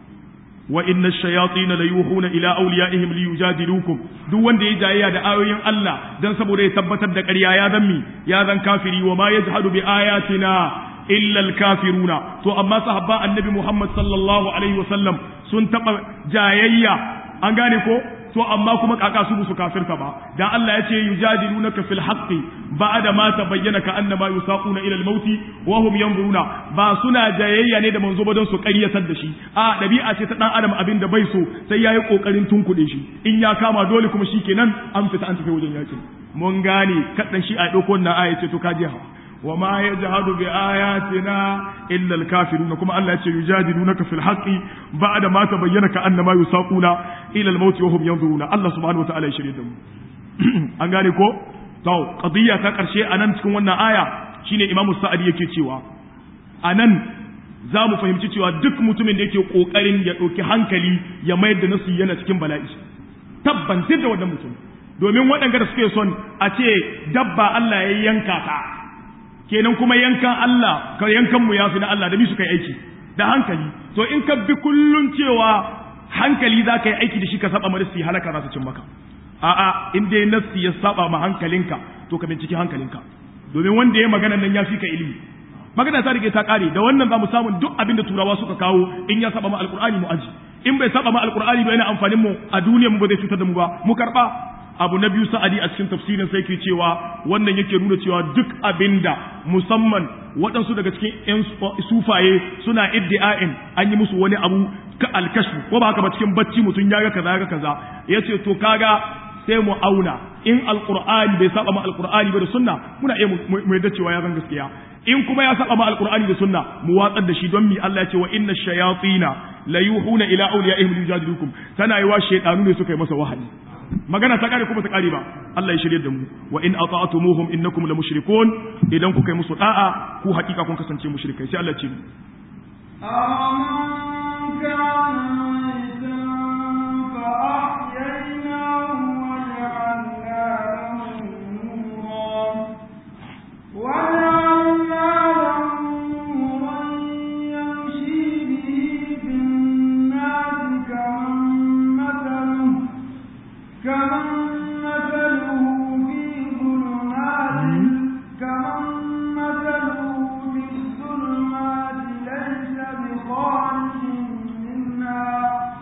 wa inna ash-shayatin la yuhuna ila awliyaihim li yujadilukum duk wanda ya jayayya da ayoyin Allah dan saboda ya tabbatar da ƙarya ya zan mi ya zan kafiri wa ma yajhadu bi ayatina illa al-kafiruna to amma sahabba annabi Muhammad sallallahu alaihi wasallam sun taba jayayya an gane ko to amma kuma kaka su musu kafirta ba dan Allah ya ce yujadilunaka fil haqqi ba'da ma tabayyana ka annama yusaquna ila al mauti wa hum yanzuruna ba suna jayayya ne da manzo ba don su ƙaryatar da shi a dabi'a ce ta dan adam abin da bai so sai yayi kokarin tunkuɗe shi in ya kama dole kuma shikenan an fita an tafi wajen yakin mun gane kadan shi a dauko wannan aya ce to kaje ha wa ma yajhadu bi ayatina illa al-kafirun kuma Allah yace yujadilunaka fil haqqi ba'da ma tabayyana ka annama yusaquna ila al-maut wa hum yanzuruna Allah subhanahu wa ta'ala ya shirye da mu an gane ko to qadiyya ta karshe anan cikin wannan aya shine Imam Sa'adi yake cewa anan za mu fahimci cewa duk mutumin da yake kokarin ya ɗauki hankali ya mayar da nasu yana cikin bala'i tabban da wannan mutum domin waɗanda da suke son a ce dabba Allah ya yanka ta kenan kuma yankan Allah ka yankan mu yafi na Allah da bi su kai aiki da hankali to in ka bi kullun cewa hankali za ka yi aiki da shi ka saba ma nasi halaka za su cin maka a'a in dai nasi ya saba ma hankalinka to ka binciki hankalinka domin wanda ya magana nan ya fi ka ilimi magana ta rike ta kare da wannan za mu samu duk abin da turawa suka kawo in ya saba ma alqur'ani mu aji in bai saba ma alqur'ani ba yana amfanin mu a duniyar mu ba zai cutar da mu ba mu karba abu na biyu sa'adi a cikin tafsirin sai ke cewa wannan yake nuna cewa duk abinda musamman waɗansu daga cikin ‘yan sufaye suna iddi'a'in an yi musu wani abu ka alkashfu ko ba haka ba cikin bacci mutum ya ga kaza ya ga kaza ya ce to kaga sai mu auna in alqur'ani bai saba ma alqur'ani ba da sunna muna iya mu yadda cewa ya zan gaskiya in kuma ya saba ma alqur'ani da sunna mu watsar da shi don mi Allah ya ce wa inna shayatina la yuhuna ila awliyaihim yujadilukum tana yi wa shaytanu ne suka yi masa wahayi magana ta kare kuma ta kare ba Allah ya shirye da mu wa in ata'tumuhum innakum la mushrikun idan kuka yi musu da'a ku hakika kun kasance mushrikai sai Allah ya ce أَمَنْ كَانَ مَيْتًا فَأَحْيَيْنَاهُ وَجَعَلْنَا لَهُ نُورًا وَجَعَلْنَا لَهُ نُورًا يَمْشِي بِهِ فِي النَّاسِ كَمَن مَّثَلُهُ كَمَن مَّثَلُهُ فِي ظُلُمَاتِ كَمَن مَّثَلُهُ فِي الظُّلُمَاتِ لَيْسَ بِخَارِجٍ مِّنْهَا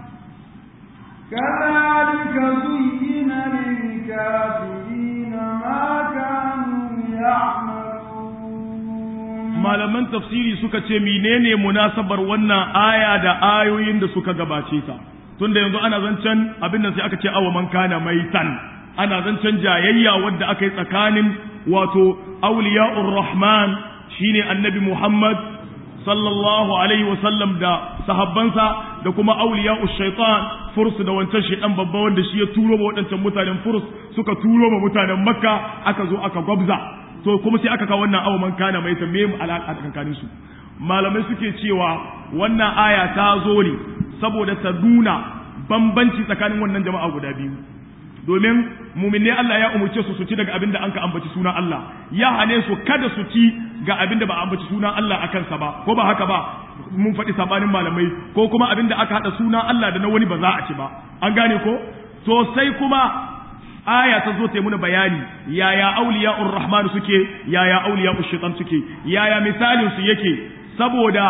كَذَلِكَ زُيِّنَ لِلْكَافِرِينَ مَا كَانُوا يَعْمَلُونَ malaman tafsiri suka ce menene munasabar wannan aya da ayoyin da suka gabace ta tunda yanzu ana zancen abin nan sai aka ce awa man kana maitan ana zancen jayayya wadda aka yi tsakanin wato auliya'ur rahman shine annabi muhammad sallallahu alaihi wasallam da sahabbansa da kuma auliya'u shaitan furs da wancan shaitan babba wanda shi ya turo ma waɗancan mutanen furs suka turo ma mutanen makka aka zo aka gwabza to kuma sai aka kawo wannan awa man kana mai me mu alaka tsakanin su malamai suke cewa wannan aya ta zo ne saboda ta nuna bambanci tsakanin wannan jama'a guda biyu domin muminai Allah ya umurce su su ci daga abinda an ka ambaci sunan Allah ya hane su kada su ci ga abinda ba a ambaci sunan Allah a kansa ba ko ba haka ba mun faɗi sabanin malamai ko kuma abinda aka haɗa sunan Allah da na wani ba za a ci ba an gane ko to sai kuma aya ta zo ta yi muna bayani yaya auliya'ur rahman suke yaya auliya'ur shaitan suke yaya misalin su yake saboda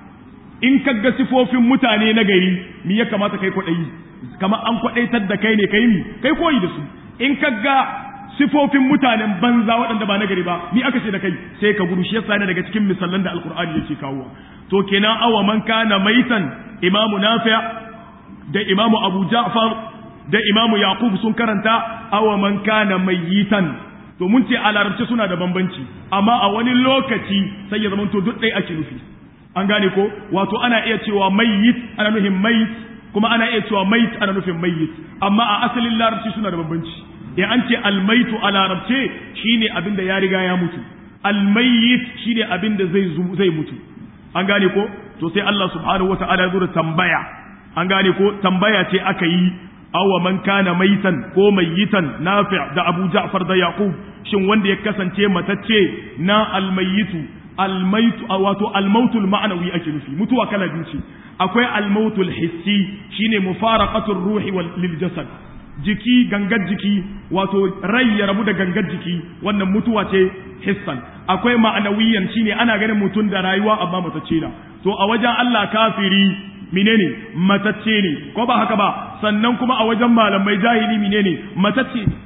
in ka ga sifofin mutane na gari mi ya kamata kai kwaɗayi kamar an kwaɗaitar da kai ne kai mi kai koyi da su in ka ga sifofin mutanen banza waɗanda ba na gari ba mi aka ce da kai sai ka gudu shi yasa ne daga cikin misalan da alkur'ani yake kawo to kenan awa man kana maitan imamu nafi' da imamu abu ja'far da imamu yaqub sun karanta awa man kana mayitan to mun ce a larabci suna da bambanci amma a wani lokaci sai ya zama to duk ɗaya ake nufi an gane ko wato ana iya cewa mayyit ana nufin mayit kuma ana iya cewa mayit ana nufin mayyit amma a asalin larabci suna da bambanci in an ce almaitu a larabce shine abin da ya riga ya mutu almayyit shine abin da zai zai mutu an gane ko to sai Allah subhanahu wata'ala ya zo da tambaya an gane ko tambaya ce aka yi awa man kana maitan ko mayyitan nafi' da Abu Ja'far da Yaqub shin wanda ya kasance matacce na almayyitu almaitu wato almautul ma'anawi ake nufi mutuwa kala biyu ce akwai almautul hissi shine mufaraqatur ruhi wal lil jasad jiki gangar jiki wato rai ya rabu da gangar jiki wannan mutuwa ce hissan akwai ma'anawiyan shine ana ganin mutum da rayuwa amma matacce na to a wajen Allah kafiri menene matacce ne ko ba haka ba sannan kuma a wajen malamai jahili menene matacce ne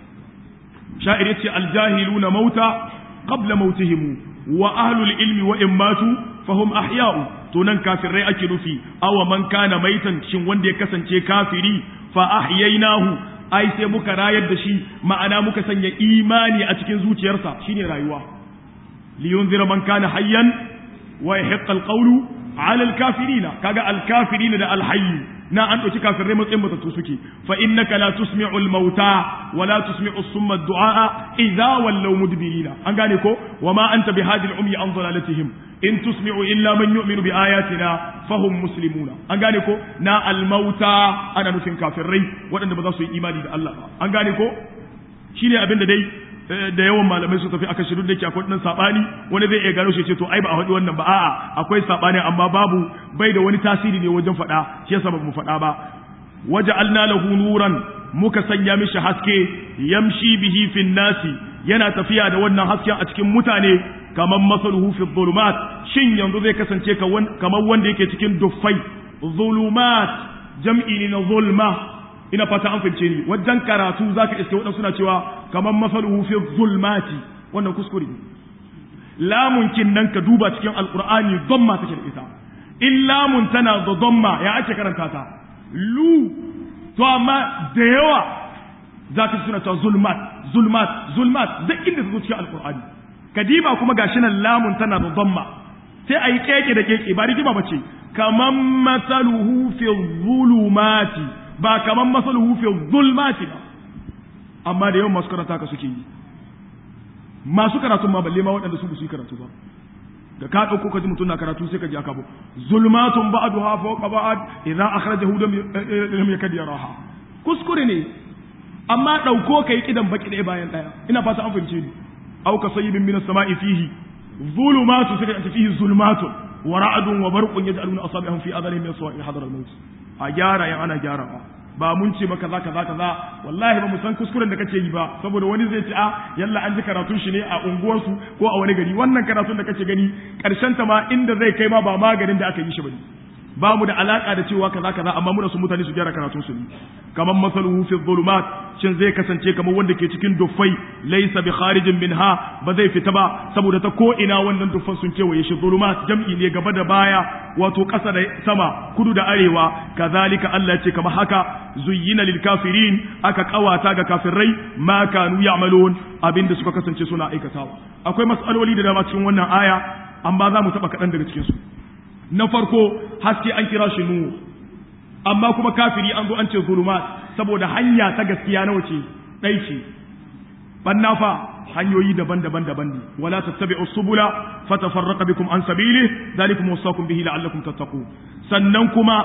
sha'ir yace aljahiluna mauta qabla mautihim wa ahlul ilmi wa in matu fahum ahya'u to nan kafirai ake nufi awa man kana maitan shin wanda ya kasance kafiri fa ahyaynahu ai sai muka rayar da shi ma'ana muka sanya imani a cikin zuciyarsa shine rayuwa liyunzira man kana hayyan wa yahiqqa alqawlu ala alkafirina kaga alkafirina da alhayy na an ɗauki kafirai matsayin matattu suke fa innaka la tusmi'u al-mauta wa la tusmi'u summa ad-du'a idza wallaw mudbirina an gane ko wa ma anta bihadi al-umyi an dalalatihim in tusmi'u illa man yu'minu bi ayatina fahum muslimuna an gane ko na al-mauta ana nufin kafirai waɗanda ba za su yi imani da Allah ba an gane ko shine abin da dai da yawan malamai su tafi aka shiru da ke akwai ɗan saɓani wani zai iya gano shi ce to ai ba a faɗi wannan ba a'a akwai saɓani amma babu bai da wani tasiri ne wajen faɗa shi yasa ba mu faɗa ba waje alna lahu nuran muka sanya mishi haske yamshi bihi fin nasi yana tafiya da wannan hasken a cikin mutane kamar masaluhu fi dhulumat shin yanzu zai kasance kamar wanda yake cikin duffai zulumat jam'i ne na zulma ina fata an fahimce ni wajen karatu zaka iske wadansu suna cewa kamar masaluhu fi zulmati wannan kuskure ne lamun kin nan ka duba cikin alqur'ani dhamma take da ita in lamun tana da dhamma ya ake karanta ta lu to amma da yawa zaka suna cewa zulmat zulmat zulmat duk inda ta zo cikin alqur'ani kadiba kuma gashi nan lamun tana da dhamma sai ayi keke da keke ba rigima bace kaman masaluhu fi zulumati ba kaman masaluhu fi zulmati ba amma da yawan masu karanta ka suke yi masu karatun ma balle ma waɗanda su su yi karatu ba da ka ɗauko ka ji mutum na karatu sai ka ji aka bu zulmatun ba'duha fawqa ba'd idza akhrajahu lam yakad yaraha kuskure ne amma ɗauko kai kidan baki ɗaya bayan ɗaya ina fata an fahimce ni aw ka sayyibin minas sama'i fihi zulumatu sai ka fihi zulmatun wa ra'dun wa barqun yaj'aluna asabi'ahum fi adhanihim min sawa'i hadar al-maut a gyara yan ana gyarawa ba mun ce maka kaza kaza kaza wallahi ba mu san kuskuren da kake yi ba saboda wani zai ce a yalla an ji karatun shi ne a unguwarsu ko a wani gari wannan karatun da kake gani karshen ta ma inda zai kai ma ba maganin da aka yi shi bane ba mu da alaka da cewa kaza kaza amma muna su mutane su gyara karatun su ne kamar masaluhu fi dhulumat shin zai kasance kamar wanda ke cikin duffai laysa bi kharijin minha ba zai fita ba saboda ta ko ina wannan duffan sun kewaye shi dhulumat jam'i ne gaba da baya wato ƙasa da sama kudu da arewa kazalika Allah ce kamar haka zuyyina lil kafirin aka kawata ga kafirai ma kanu ya'malun abinda suka kasance suna aikatawa akwai mas'aloli da dama cikin wannan aya amma za mu taba kaɗan daga cikin su na farko haske an kira shi nuhu amma kuma kafiri an zo an ce zulumat saboda hanya ta gaskiya nawa ce ɗai ce banna fa hanyoyi daban-daban daban ne wala tattabi'u subula fatafarraqa bikum an sabili zalikum wasaqum bihi la'allakum tattaqun sannan kuma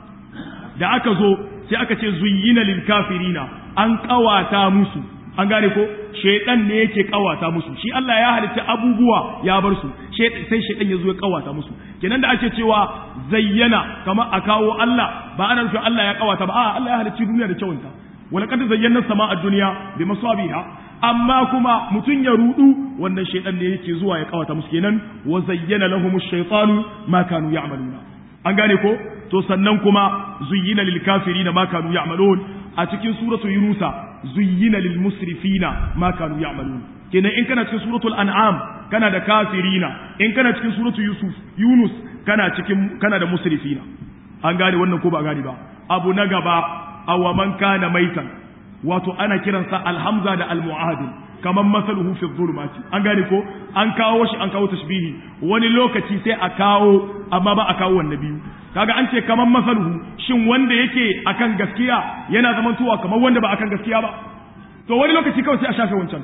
da aka zo sai aka ce zuyyina lil kafirina an kawata musu an gane ko shaidan ne yake kawata musu shi Allah ya halitta abubuwa ya bar su sai shaidan ya zo ya kawata musu kenan da ake cewa zayyana kama a kawo Allah ba ana nufin Allah ya kawata ba a Allah ya halicci duniya da kyawunta wala kad zayyana sama a duniya bi masabiha amma kuma mutun ya rudu wannan shaidan ne yake zuwa ya kawata musu kenan wa zayyana lahum ash-shaytanu ma kanu ya'maluna an gane ko to sannan kuma zuyyina lil kafirina ma kanu ya'malun a cikin suratu yunusa zuyyina lil musrifina ma kanu ya'malun kenan in kana cikin suratul an'am kana da kafirina in kana cikin suratu yusuf yunus kana cikin kana da musrifina an gane wannan ko ba gane ba abu na gaba aw man kana maitan wato ana kiransa alhamza da almu'adil kaman masaluhu fi dhulumati an gane ko an kawo shi an kawo tashbihi wani lokaci sai a kawo amma ba a kawo wannan biyu kaga an ce kaman masaluhu shin wanda yake akan gaskiya yana zamantowa kamar wanda ba akan gaskiya ba to wani lokaci kawai sai a shafe wancan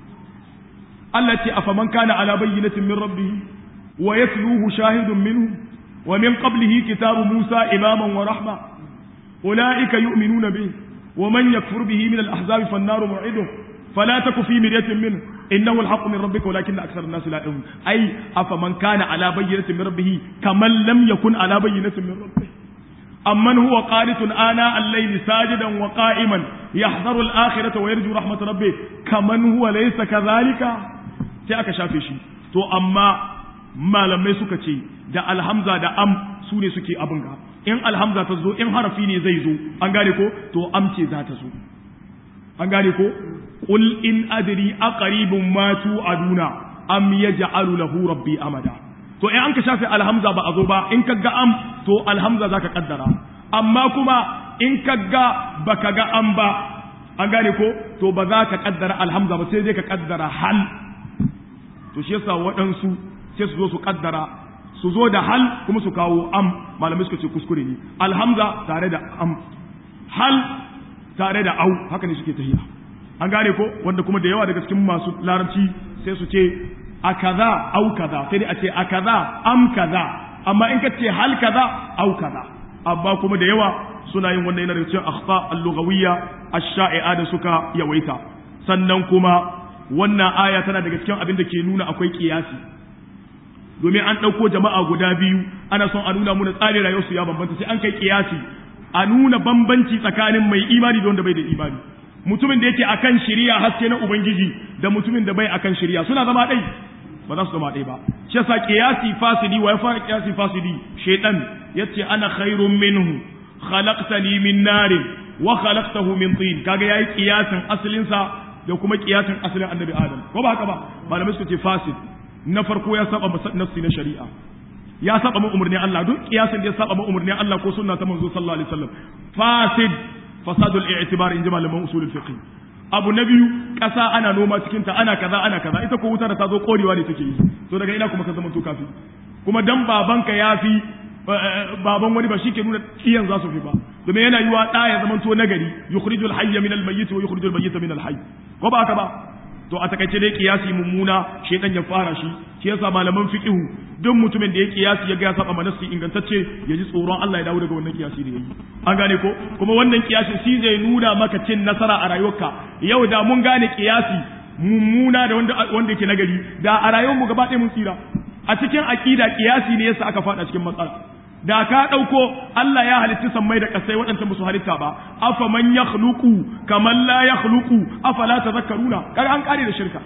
Allah ce afaman kana ala bayyinatin min rabbih wa yatluhu shahidun minhu wa min qablihi kitabu Musa imaman wa rahma ulaika yu'minuna bihi wa man yakfur bihi min al-ahzab fan-nar mu'iduh fala taku fi miryatin minhu innahu al-haqqu min rabbika walakinna akthara an-nas la ya'lamun ay afaman kana ala bayyinatin min rabbih kaman lam yakun ala bayyinatin min rabbih أمن هو قانت آناء الليل ساجدا وقائما يحذر الآخرة ويرجو رحمة ربه كمن هو ليس كذلك sai aka shafe shi to amma malamai suka ce da alhamza da am su ne suke abin ga in alhamza ta zo in harafi ne zai zo an gane ko to am ce za ta zo an gane ko qul in adri aqribun ma tu'aduna am yaj'alu lahu rabbi amada to in an ka shafe alhamza ba a zo ba in ka ga am to alhamza zaka kaddara amma kuma in ka ga baka ga am ba an gane ko to ba za ka kaddara alhamza ba sai dai ka kaddara hal to shi yasa waɗansu sai su zo su kaddara su zo da hal kuma su kawo am malamai suka ce kuskure ne alhamza tare da am hal tare da au haka ne suke tahiya an gane ko wanda kuma da yawa daga cikin masu larabci sai su ce a kaza au kaza sai dai a ce a kaza am kaza amma in ka ce hal kaza au kaza amma kuma da yawa suna yin wannan yana daga cikin akhta al-lughawiyya ash-sha'i'a da suka yawaita sannan kuma wannan aya tana daga cikin abin da ke nuna akwai kiyasi domin an ɗauko jama'a guda biyu ana son a nuna muna tsarin rayuwarsu ya bambanta sai an kai kiyasi a nuna bambanci tsakanin mai imani da wanda bai da imani mutumin da yake akan shari'a haske na ubangiji da mutumin da bai akan shari'a suna zama ɗai ba za su zama ɗai ba shi yasa kiyasi fasidi wa ya fara kiyasi fasidi shaytan yace ana khairun minhu khalaqtani min narin wa khalaqtahu min tin kaga yayi kiyasin asalin sa da kuma kiyasin asalin annabi adam ko ba haka ba malamai suka ce fasid na farko ya saba nafsi na shari'a ya saba mu umurnin Allah duk kiyasin da ya saba mu umurnin Allah ko sunna ta manzo sallallahu alaihi wasallam fasid fasadul i'tibar in ji malaman usulul fiqh abu na biyu ƙasa ana noma cikin ta ana kaza ana kaza ita ko wuta da ta zo korewa ne take yi to daga ina kuma ka zama to kafi kuma dan babanka ya fi baban wani ba shi ke nuna iyan za su fi ba domin yana yiwa ɗa ya zama to nagari yukhrijul hayya min al-mayyit wa yukhrijul mayyita min al-hayy ko ba haka ba to a takaice dai kiyasi mummuna shedan ya fara shi shi yasa malaman fiqhu duk mutumin da ya kiyasi ya ga ya saba manasi ingantacce ya ji tsoron Allah ya dawo daga wannan kiyasi da yayi an gane ko kuma wannan kiyasi shi zai nuna maka cin nasara a rayuwarka yau da mun gane kiyasi mummuna da wanda wanda yake nagari da a rayuwar mu gaba ɗaya mun tsira a cikin aqida kiyasi ne yasa aka fada cikin matsala da ka ɗauko Allah ya halitta sammai da ƙasai waɗanda ba su halitta ba afa man ya kaman la ya afa la tazakkaruna kaga an kare da shirka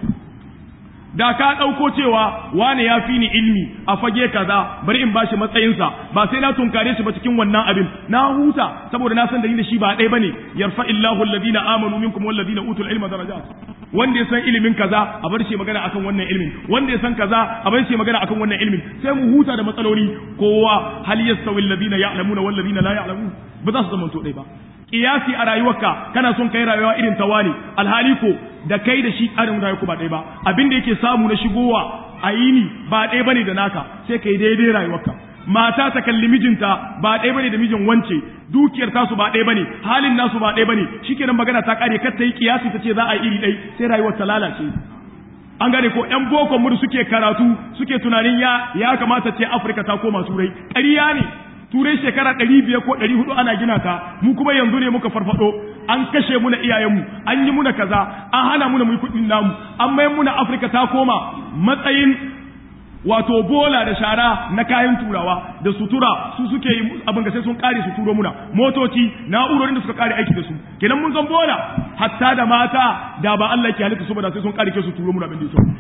da ka ɗauko cewa wane ya fi ni ilmi a fage kaza bari in bashi matsayinsa ba sai na tunkare shi ba cikin wannan abin na huta saboda na san da ni da shi ba ɗaya bane yarfa illahu alladhina amanu minkum walladhina utul ilma darajat wanda ya san ilimin kaza a bar shi magana akan wannan ilimin wanda ya san kaza a bar shi magana akan wannan ilimin sai mu huta da matsaloli kowa hal yastawi alladhina ya'lamuna wal ladina la ya'lamun ba za su zama to dai ba kiyasi a rayuwarka kana son kai rayuwa irin ta wani alhali ko da kai da shi tsarin rayuwa ba ɗaya ba abin da yake samu na shigowa a yini ba ɗaya bane da naka sai kai daidai rayuwarka mata ta kalli mijinta ba ɗaya bane da mijin wance dukiyar tasu ba ɗaya bane halin nasu ba ɗaya bane shikenan magana ta kare kar ta yi kiyasi ta ce za a yi iri ɗai sai rayuwar ta lalace an gane ko ƴan boko mu suke karatu suke tunanin ya ya kamata ce Afirka ta koma turai ƙarya ne turai shekara ɗari biyar ko ɗari hudu ana gina ta mu kuma yanzu ne muka farfado an kashe muna iyayenmu an yi muna kaza an hana muna mu kuɗin namu an mayar muna Afirka ta koma matsayin wato bola da shara na kayan turawa da sutura su suke yi abin ga sai sun kare su turo muna motoci na'urorin da suka kare aiki da su kenan mun zan bola hatta da mata da ba Allah ke halitta su ba da sai sun kare ke su turo muna abin da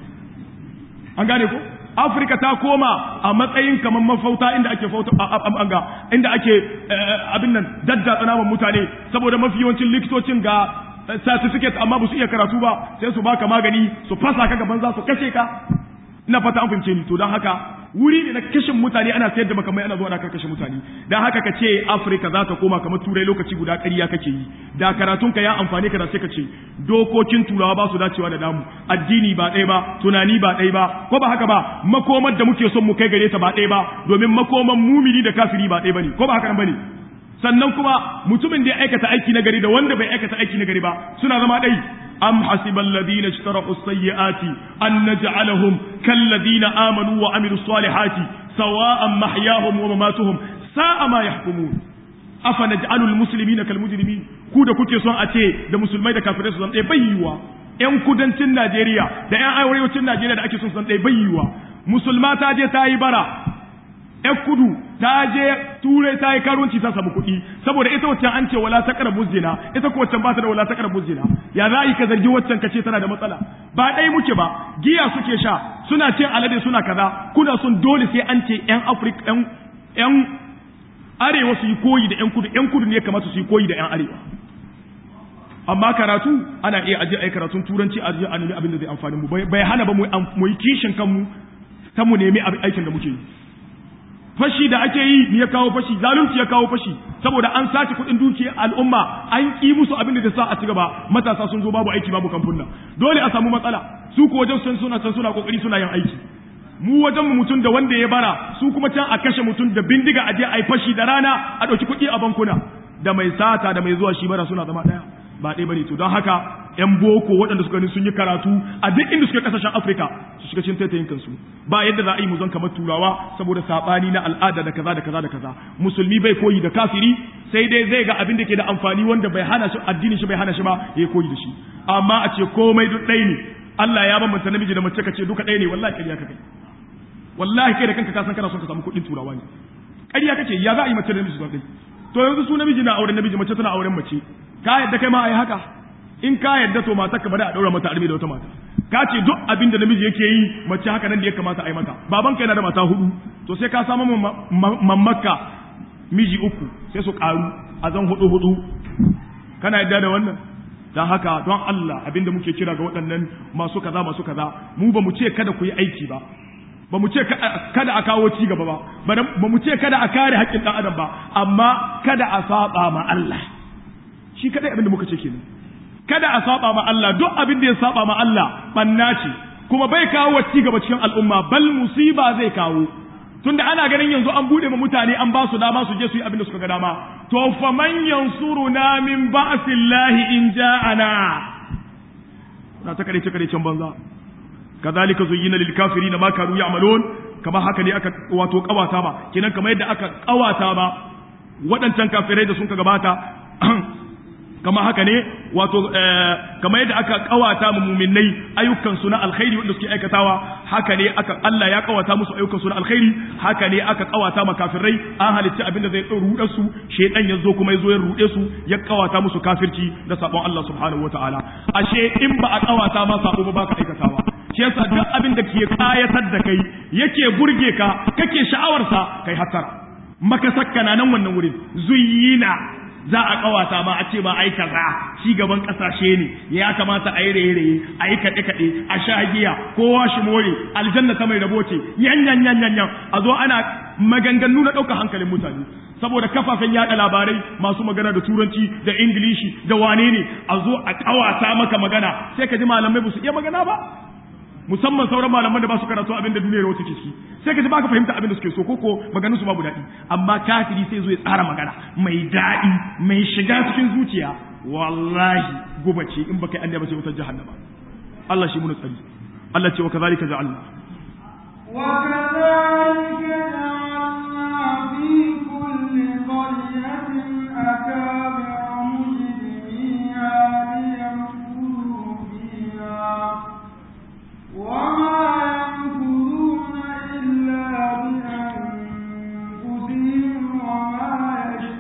an gane ko Afirka ta koma a matsayin kamar mafauta inda ake fauta ga inda ake abin nan dadda tsanaman mutane saboda mafi yawancin likitocin ga certificate amma ba su iya karatu ba sai su baka magani su fasa ka gaban za su kashe ka ina fata an fahimce ni to don haka wuri ne na kashin mutane ana sayar da makamai ana zuwa da kashe mutane don haka ka ce afirka za ta koma kamar turai lokaci guda ƙarya kake yi da karatun ka ya amfani ka da sai ka ce dokokin turawa ba su dacewa da damu addini ba ɗaya ba tunani ba ɗaya ba ko ba haka ba makomar da muke son mu kai gare ta ba ɗaya ba domin makoman mumini da kafiri ba ɗaya bane ko ba haka nan bane sannan kuma mutumin da ya aikata aiki na gari da wanda bai aikata aiki na gari ba suna zama ɗai أم حسب الذين اشترقوا السيئات أن نجعلهم كالذين آمنوا وعملوا الصالحات سواء محياهم ومماتهم ساء ما يحكمون أفنجعل المسلمين كالمجرمين كودا كوكي سوان أتي دا مسلمين دا كافرين سوان إيه بيوا ‘yan kudancin Najeriya da ‘yan arewacin Najeriya da ake son san ɗaya bayyuwa musulma ta je ta yi bara ‘yan kudu ta je turai ta yi karuwanci ta samu kuɗi saboda ita waccan an ce wala ta kara zina ita ko waccan ba ta da wala ta kara zina ya za yi ka zargi waccan ka ce tana da matsala ba ɗaya muke ba giya suke sha suna ce alade suna kaza kuna son dole sai an ce ‘yan afirka ‘yan arewa su yi koyi da ‘yan kudu ‘yan kudu ne ya kamata su yi koyi da ‘yan arewa amma karatu ana iya aje ai karatun turanci aje a nemi abin da zai amfani mu bai hana ba mu yi kishin kanmu ta mu nemi aikin da muke yi fashi da ake yi ya kawo fashi zalunci ya kawo fashi saboda an sace kuɗin dukiyar al'umma an ki musu abin da sa a ci gaba matasa sun zo babu aiki babu kamfuna dole a samu matsala su ko wajen sun suna san suna kokari suna yin aiki mu wajen mu mutum da wanda ya bara su kuma can a kashe mutum da bindiga a je a yi fashi da rana a ɗauki kuɗi a bankuna da mai sata da mai zuwa shi bara suna zama ɗaya ba ɗaya bane to don haka yan boko waɗanda suka sun yi karatu a duk inda suke kasashen Afirka su shiga cikin taitayin kansu ba yadda za a yi mu zan kamar turawa saboda sabani na al'ada da kaza da kaza da kaza musulmi bai koyi da kafiri sai dai zai ga abin da ke da amfani wanda bai hana shi addinin shi bai hana shi ba ya koyi da shi amma a ce komai duk ɗaya ne Allah ya bambanta namiji da mace ka ce duka ɗaya ne wallahi ƙarya kake wallahi kai da kanka ka san kana son ka samu kuɗin turawa ne ƙarya kake ya za a yi mace da namiji su ɗaya to yanzu su namiji na auren namiji mace tana auren mace ka yadda kai ma a yi haka in ka yadda to matar ka bada a daura mata arme da wata mata ka ce duk abin da namiji yake yi mace haka nan da ya kamata a yi mata baban ka yana da mata hudu to sai ka samu mamaka miji uku sai su karu a zan hudu hudu kana yadda da wannan don haka don Allah abinda muke kira ga waɗannan masu kaza masu kaza mu ba mu ce kada ku yi aiki ba ba mu ce kada a kawo ci gaba ba ba mu ce kada a kare haƙƙin ɗan adam ba amma kada a saba ma Allah shi kadai abinda muka ce kenan kada a saba ma Allah duk abin da ya saba ma Allah banna ce kuma bai kawo ci gaba cikin al'umma bal musiba zai kawo tunda ana ganin yanzu an bude ma mutane an ba su dama su je su yi abin da suka ga dama to fa man yansuruna min ba'sillahi in ja'ana na ta kare kare can banza kazalika zuyyina lil kafirin ma kanu ya'malun kama haka ne aka wato kawata ba kenan kamar yadda aka kawata ba waɗancan kafirai da sun ka gabata kama haka ne wato kama yadda aka kawata mu muminai ayyukan su na alkhairi wanda suke aikatawa haka ne aka Allah ya kawata musu ayyukan su na alkhairi haka ne aka kawata ma kafirai an halitta abin da zai ruɗe su shedan ya zo kuma ya zo ya ruɗe su ya kawata musu kafirci da sabon Allah subhanahu wataala ashe in ba a kawata ma sabo ba baka aikatawa shi yasa duk abin da ke kayatar da kai yake burge ka kake sha'awarsa kai hatara maka sakkana nan wannan wurin zuyyina za a kawata ma a ce ma ai kaza ci gaban kasashe ne ya kamata a yi raye-raye a yi kaɗe-kaɗe a sha giya kowa shi more aljanna ta mai rabo ce yan yan yan yan a zo ana maganganu na ɗaukar hankalin mutane saboda kafafen yaɗa labarai masu magana da turanci da ingilishi da wane ne a zo a kawata maka magana sai ka ji malamai ba su iya magana ba musamman sauran malaman da ba su karatu abin da duniyar wata ke ciki sai ka ji baka fahimta abin da suke so koko maganin su babu daɗi amma kafiri sai zo ya tsara magana mai daɗi mai shiga cikin zuciya wallahi guba ce in baka yi annaba sai wutar jahannama Allah shi mun tsari Allah ce wa kazalika ja'alna wa kadhalika ja'alna fi kulli qaryatin akabira mujrimiha liyamkuru fiha وما ينكرون إلا بأنفسهم وما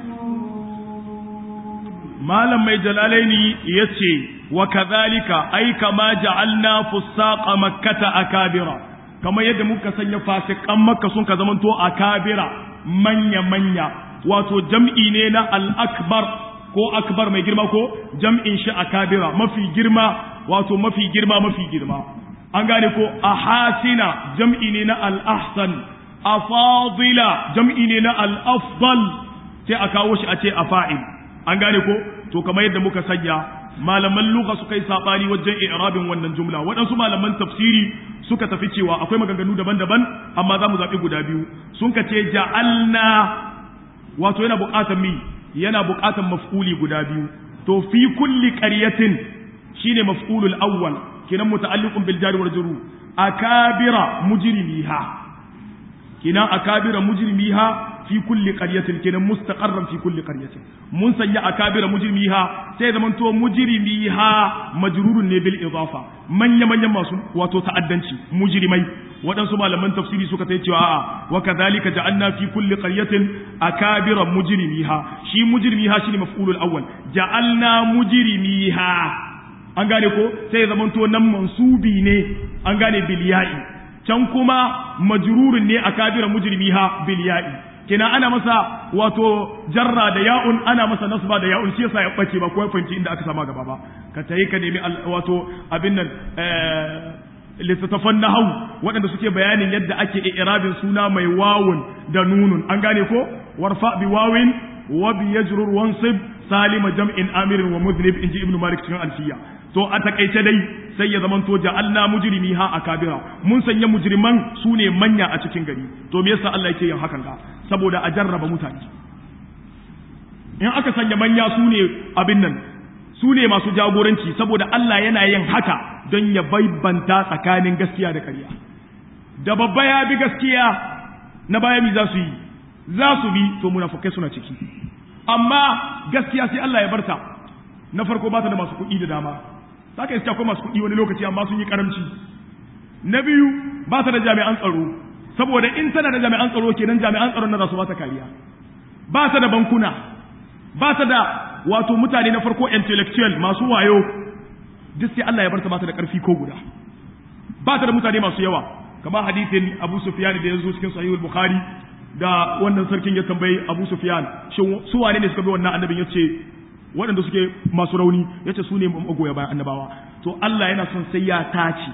يشكرون malam mai jalalaini ya ce wa kazalika ai kama ja'alna fusaqa makkata akabira kamar yadda muka sanya fasikan makka sun ka zamanto akabira manya manya wato jam'i ne na al-akbar ko akbar mai girma ko jam'in shi akabira mafi girma wato mafi girma mafi girma an gane ko ahasina jam'i ne na al-ahsan afadila jam'i ne na al-afdal sai a kawo shi a ce afa'il an gane ko to kamar yadda muka sanya malaman lugha suka yi sabani wajen i'rabin wannan jumla waɗansu malaman tafsiri suka tafi cewa akwai maganganu daban-daban amma za mu zaɓi guda biyu sun ka ce ja'alna wato yana buƙatar mi yana buƙatar maf'uli guda biyu to fi kulli qaryatin shine maf'ulul awwal kinan muta'alliqun bil jari wal jurur akabira mujrimiha kinan akabira mujrimiha fi kulli qaryatin kenan mustaqarran fi kulli qaryatin mun sanya akabira mujrimiha sai zaman to mujrimiha majrurun ne bil idafa manya manyan masu wato ta'addanci mujrimai waɗansu malaman tafsiri suka ta cewa a'a wa kadhalika ja'alna fi kulli qaryatin akabira mujrimiha shi mujrimiha shine maf'ulul awwal ja'alna mujrimiha an gane ko sai zaman to nan mansubi ne an gane bil ya'i can kuma majrurun ne akabira mujrimiha bil ya'i kina ana masa wato jarra da ya'un ana masa nasba da ya'un shi yasa ya bace ba ko ya fahimci inda aka sama gaba ba ka tayi ka nemi wato abin nan littattafan nahau waɗanda suke bayanin yadda ake i'rabin suna mai wawun da nunun an gane ko warfa bi wawin wa bi yajrur wansib salima jam'in amirin wa mudhnib inji ibnu malik cikin alfiya to a takaice dai sai ya zamanto ja'alna mujrimi ha akabira mun sanya mujriman su ne manya a cikin gari to me yasa Allah yake yin hakan ga saboda a jarraba mutane in aka sanya manya su ne abin nan su ne masu jagoranci saboda Allah yana yin haka don ya baibanta tsakanin gaskiya da ƙarya da babba ya bi gaskiya na baya mi za su yi za su bi to munafukai suna ciki amma gaskiya sai Allah ya barta na farko ba ta da masu kuɗi da dama za ka iska akwai masu kuɗi wani lokaci amma sun yi karamci na biyu ba ta da jami'an tsaro saboda in tana da jami'an tsaro kenan jami'an tsaron na za su ba ta kariya ba ta da bankuna ba ta da wato mutane na farko intellectual masu wayo duk sai Allah ya barta ba ta da ƙarfi ko guda ba ta da mutane masu yawa kamar hadisin Abu Sufyan da ya zo cikin Sahih Bukhari da wannan sarkin ya tambayi Abu Sufyan shin su wane ne suka bi wannan annabin yace waɗanda suke masu rauni yace su ne magoya bayan annabawa to Allah yana son sai ya tace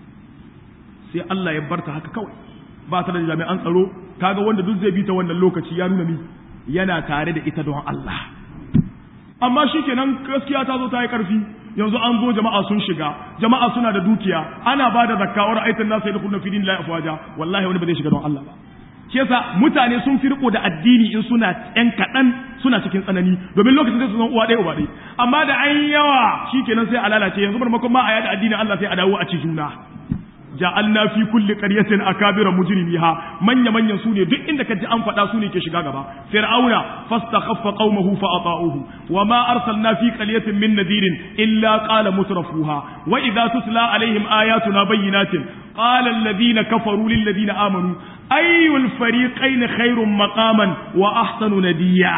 sai Allah ya barta haka kawai ba ta da jami'an tsaro kaga wanda duk zai bi ta wannan lokaci ya nuna ni yana tare da ita don Allah amma shikenan gaskiya ta zo ta yi karfi yanzu an zo jama'a sun shiga jama'a suna da dukiya ana ba da zakkawar aitan nasu ya dukkan fidin la afwaja wallahi wani ba zai shiga don Allah ba shi yasa mutane sun fi riko da addini in suna yan kaɗan suna cikin tsanani domin lokacin da su zan uwa ɗaya uba ɗaya amma da an yawa shikenan sai a lalace yanzu marmakon ma a yada addinin Allah sai a dawo a ci juna ja'alna fi kulli qaryatin akabira mujrimiha manya manyan su ne duk inda kaji an faɗa su ne ke shiga gaba fir'auna fastakhaffa qaumahu fa ata'uhu wa ma arsalna fi qaryatin min nadirin illa qala mutrafuha wa idza tutla alaihim ayatuna bayyinatin qala alladhina kafaru lil ladina amanu ayyul fariqayn khairun maqaman wa ahsanu nadiya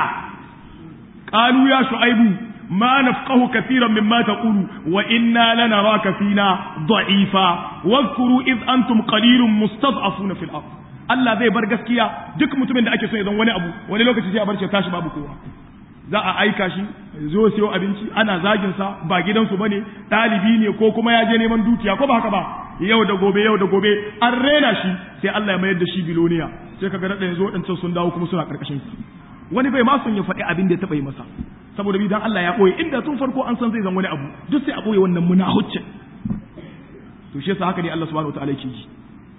qalu ya shu'aibu ما نفقه كثيرا مما تقول وإنا لنراك فينا ضعيفا واذكروا إذ أنتم قليل مستضعفون في الأرض Allah zai bar gaskiya duk mutumin da ake so ya zan wani abu wani lokaci sai a bar shi tashi babu kowa za a aika shi zo siyo abinci ana zagin sa ba gidansu bane ɗalibi ne ko kuma ya je neman dukiya ko ba haka ba yau da gobe yau da gobe an rena shi sai Allah ya mayar da shi biloniya sai kaga da yanzu waɗancan sun dawo kuma suna karkashin sa wani bai ma son ya faɗi abin da ya taɓa yi masa saboda bi dan Allah ya ɓoye inda tun farko an san zai zan wani abu duk sai a ɓoye wannan munahuccin to shi yasa haka ne Allah subhanahu wataala yake ji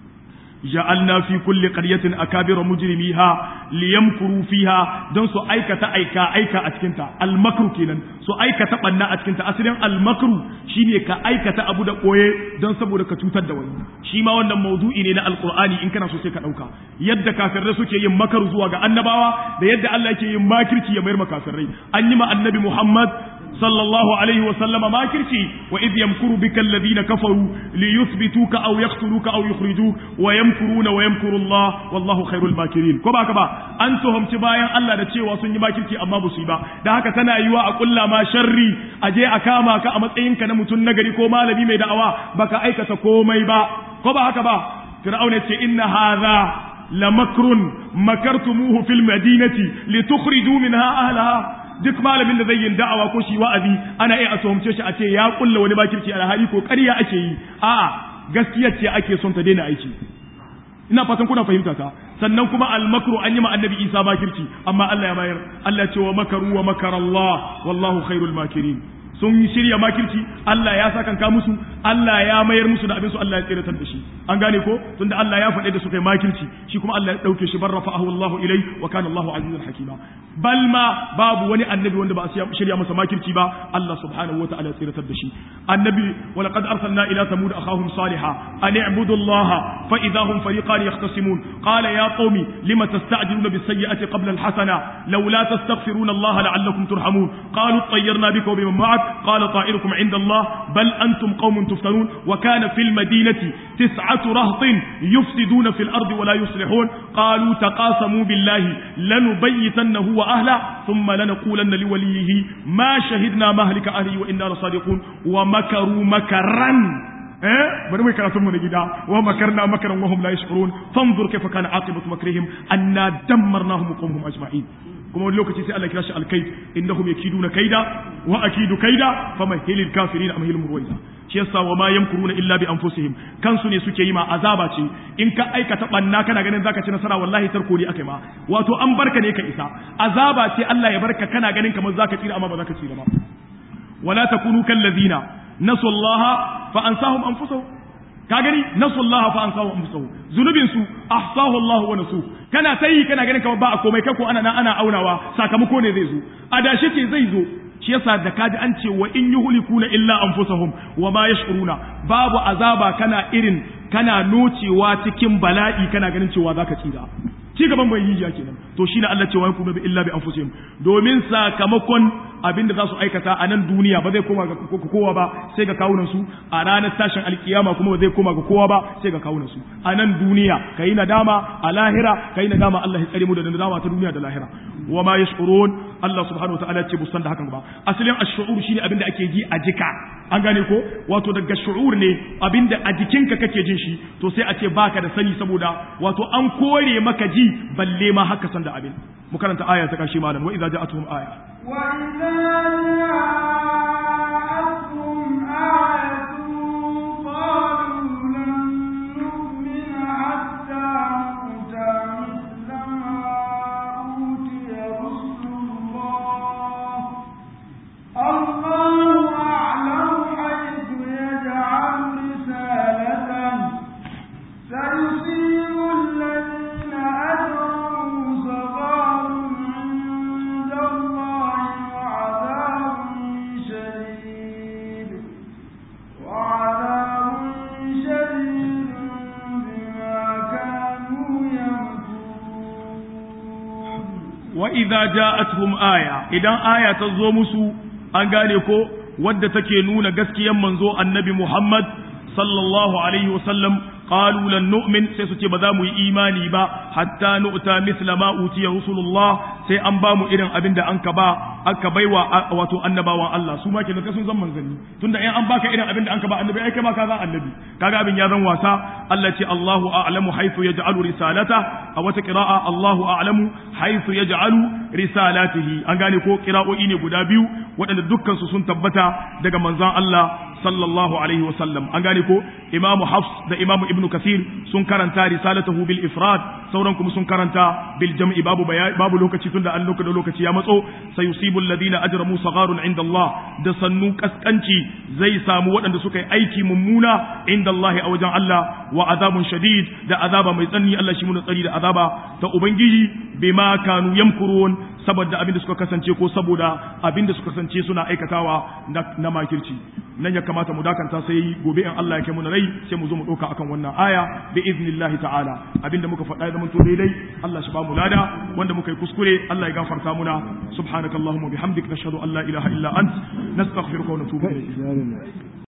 ja'alna fi kulli qaryatin akabira mujrimiha liyamkuru fiha don su aikata aika aika a cikin ta al-makru kenan su aikata banna a cikin ta asalin al-makru shine ka aikata abu da koye don saboda ka cutar da wani shi ma wannan maudu'i ne na alqur'ani in kana so sai ka dauka yadda kafirai suke yin makaru zuwa ga annabawa da yadda Allah yake yin makirci ya mayar makafirai an yi ma annabi Muhammad صلى الله عليه وسلم ما كرتي وإذ يمكر بك الذين كفروا ليثبتوك أو يقتلوك أو يخرجوك ويمكرون ويمكر الله والله خير الماكرين كما كما أنتم تبايا الله da cewa sun yi makirci amma ba su yi ba da haka tana yiwa a kulla ma sharri a je a kama ka a matsayinka na mutum nagari ko malami mai da'awa baka aikata komai ba ko ba haka ba fir'auna ce inna hadha lamakrun makartumuhu fil madinati litukhriju minha ahlaha duk malamin da zai yin da'awa ko shi wa'azi ana iya a tuhumce shi a ce ya kulla wani bakirci alhali ko ƙarya ake yi a'a gaskiya ce ake son ta daina aiki ina fatan kuna fahimta ta sannan kuma al-makru an yi ma annabi Isa bakirci amma Allah ya bayar Allah ce wa makaru wa makara Allah wallahu khairul makirin sun shirya makirci Allah ya sakanka musu Allah ya mayar musu da abin su Allah ya tsiratar da shi an gane ko tunda Allah ya faɗe da su kai makirci shi kuma Allah ya dauke shi barrafa'ahu Allah ilai wa kana Allahu azizan hakima bal ma babu wani annabi wanda ba a shirya masa makirci ba Allah subhanahu wa ta'ala ya tsiratar da shi annabi wa laqad arsalna ila thamud akhahum salihah an i'budu Allah fa idahum fariqan yahtasimun qala ya qaumi lima tasta'jiluna bis sayyi'ati qabla al hasana laula tastaghfiruna Allah la'allakum turhamun qalu tayyarna bika wa biman ma'ak قال طائركم عند الله بل أنتم قوم تفتنون وكان في المدينة تسعة رهط يفسدون في الأرض ولا يصلحون قالوا تقاسموا بالله لنبيتنه وأهله ثم لنقولن لوليه ما شهدنا مهلك أهله وإنا لصادقون ومكروا مكرا eh bari mai karatun mu na gida wa makarna makaran wahum la yashkurun fanzur kayfa kana aqibatu makrihim anna dammarnahum qawmhum ajma'in kuma wani lokaci sai Allah kira shi alkaid innahum yakiduna kaida wa akidu kaida famahilil kafirin amhilhum ruwaida shi yasa wa ma yamkuruna illa bi anfusihim kansu ne suke yi ma azaba ce in ka aikata banna kana ganin zaka ci nasara wallahi tarko ne akai ma wato an barka ne ka isa azaba ce Allah ya barka kana ganin kamar zaka tsira amma ba zaka tsira ba wala takunu kallazina nasu Allah fa ansahum anfusahum ka gani nasu Allah fa ansahum anfusahum zunubin su ahsahu Allah wa nasu kana sai kana ganin kamar ba a komai kai ko ana ana aunawa sakamako ne zai zo adashi ce zai zo shi yasa da kaji an ce wa in yuhlikuna illa anfusahum wa ma yashkuruna babu azaba kana irin kana nocewa cikin bala'i kana ganin cewa zaka tsira ci gaban bai yi kenan to shine Allah cewa yakunu bi illa bi anfusihim domin sakamakon abinda za su aikata a nan duniya ba zai koma ga kowa ba sai ga kawunan su a ranar tashin alkiyama kuma ba zai koma ga kowa ba sai ga kawunan su a nan duniya kai nadama a lahira kai nadama Allah ya tsare mu da nadama ta duniya da lahira wa ma yashkurun Allah subhanahu wataala ya ce busan da hakan ba asalin ash-shu'ur shine abin da ake ji a jika an gane ko wato daga shu'ur ne abin da a jikinka kake jin shi to sai a ce baka da sani saboda wato an kore maka ji balle ma haka san da abin mu karanta aya ta karshe malam wa idza ja'atuhum aya وإذا جاءتهم آية قالوا لن نؤمن حتى نؤتى مثل ما أوتي رسل الله الله أعلم حيث يجعل رسالته سيصيب الذين أجرموا صغار عند الله وعذاب شديد وعذاب شديد بما كانوا يمكرون wa idza ja'atuhum aya idan aya ta zo musu an gane ko wadda take nuna gaskiyan manzo annabi Muhammad sallallahu alaihi wasallam qalu lan nu'min sai su ce ba za mu yi imani ba hatta nu'ta mithla ma utiya rusulullah sai an ba mu irin abin da an ka ba aka baiwa wato annabawan Allah su ma kenan ka sun zan manzanni tunda in an baka irin abin da an ka ba annabi ai kai ma ka zan annabi kaga abin ya zan wasa Allah ce Allahu a'lamu haythu yaj'alu risalata a wata qira'a Allahu a'lamu haythu yaj'alu risalatihi an gane ko qira'o'i ne guda biyu waɗanda dukkan su sun tabbata daga manzon Allah sallallahu alaihi wasallam an gane ko imamu hafs da imamu ibnu kasir sun karanta risalatahu bil ifrad sauran kuma sun karanta bil jam'i babu babu lokaci tunda an lokaci lokaci ya matso sayusibu alladhina ajramu sagharun inda Allah da sannu kaskanci zai samu waɗanda suka yi aiki mummuna inda Allah a wajen Allah wa azabun shadid da azaba mai tsanani Allah shi mun tsari da azaba ta ubangiji bima kanu yamkurun saboda abin da suka kasance ko saboda abin da suka kasance suna aikatawa na makirci nan ya kamata mu dakanta sai gobe in Allah ya kai mu rai sai mu zo mu dauka akan wannan aya bi iznillahi ta'ala abinda muka faɗa zaman to daidai Allah shi ba mu lada wanda muka yi kuskure Allah ya gafarta muna subhanakallahumma bihamdik nashhadu an la ilaha illa ant nastaghfiruka wa natubu ilayk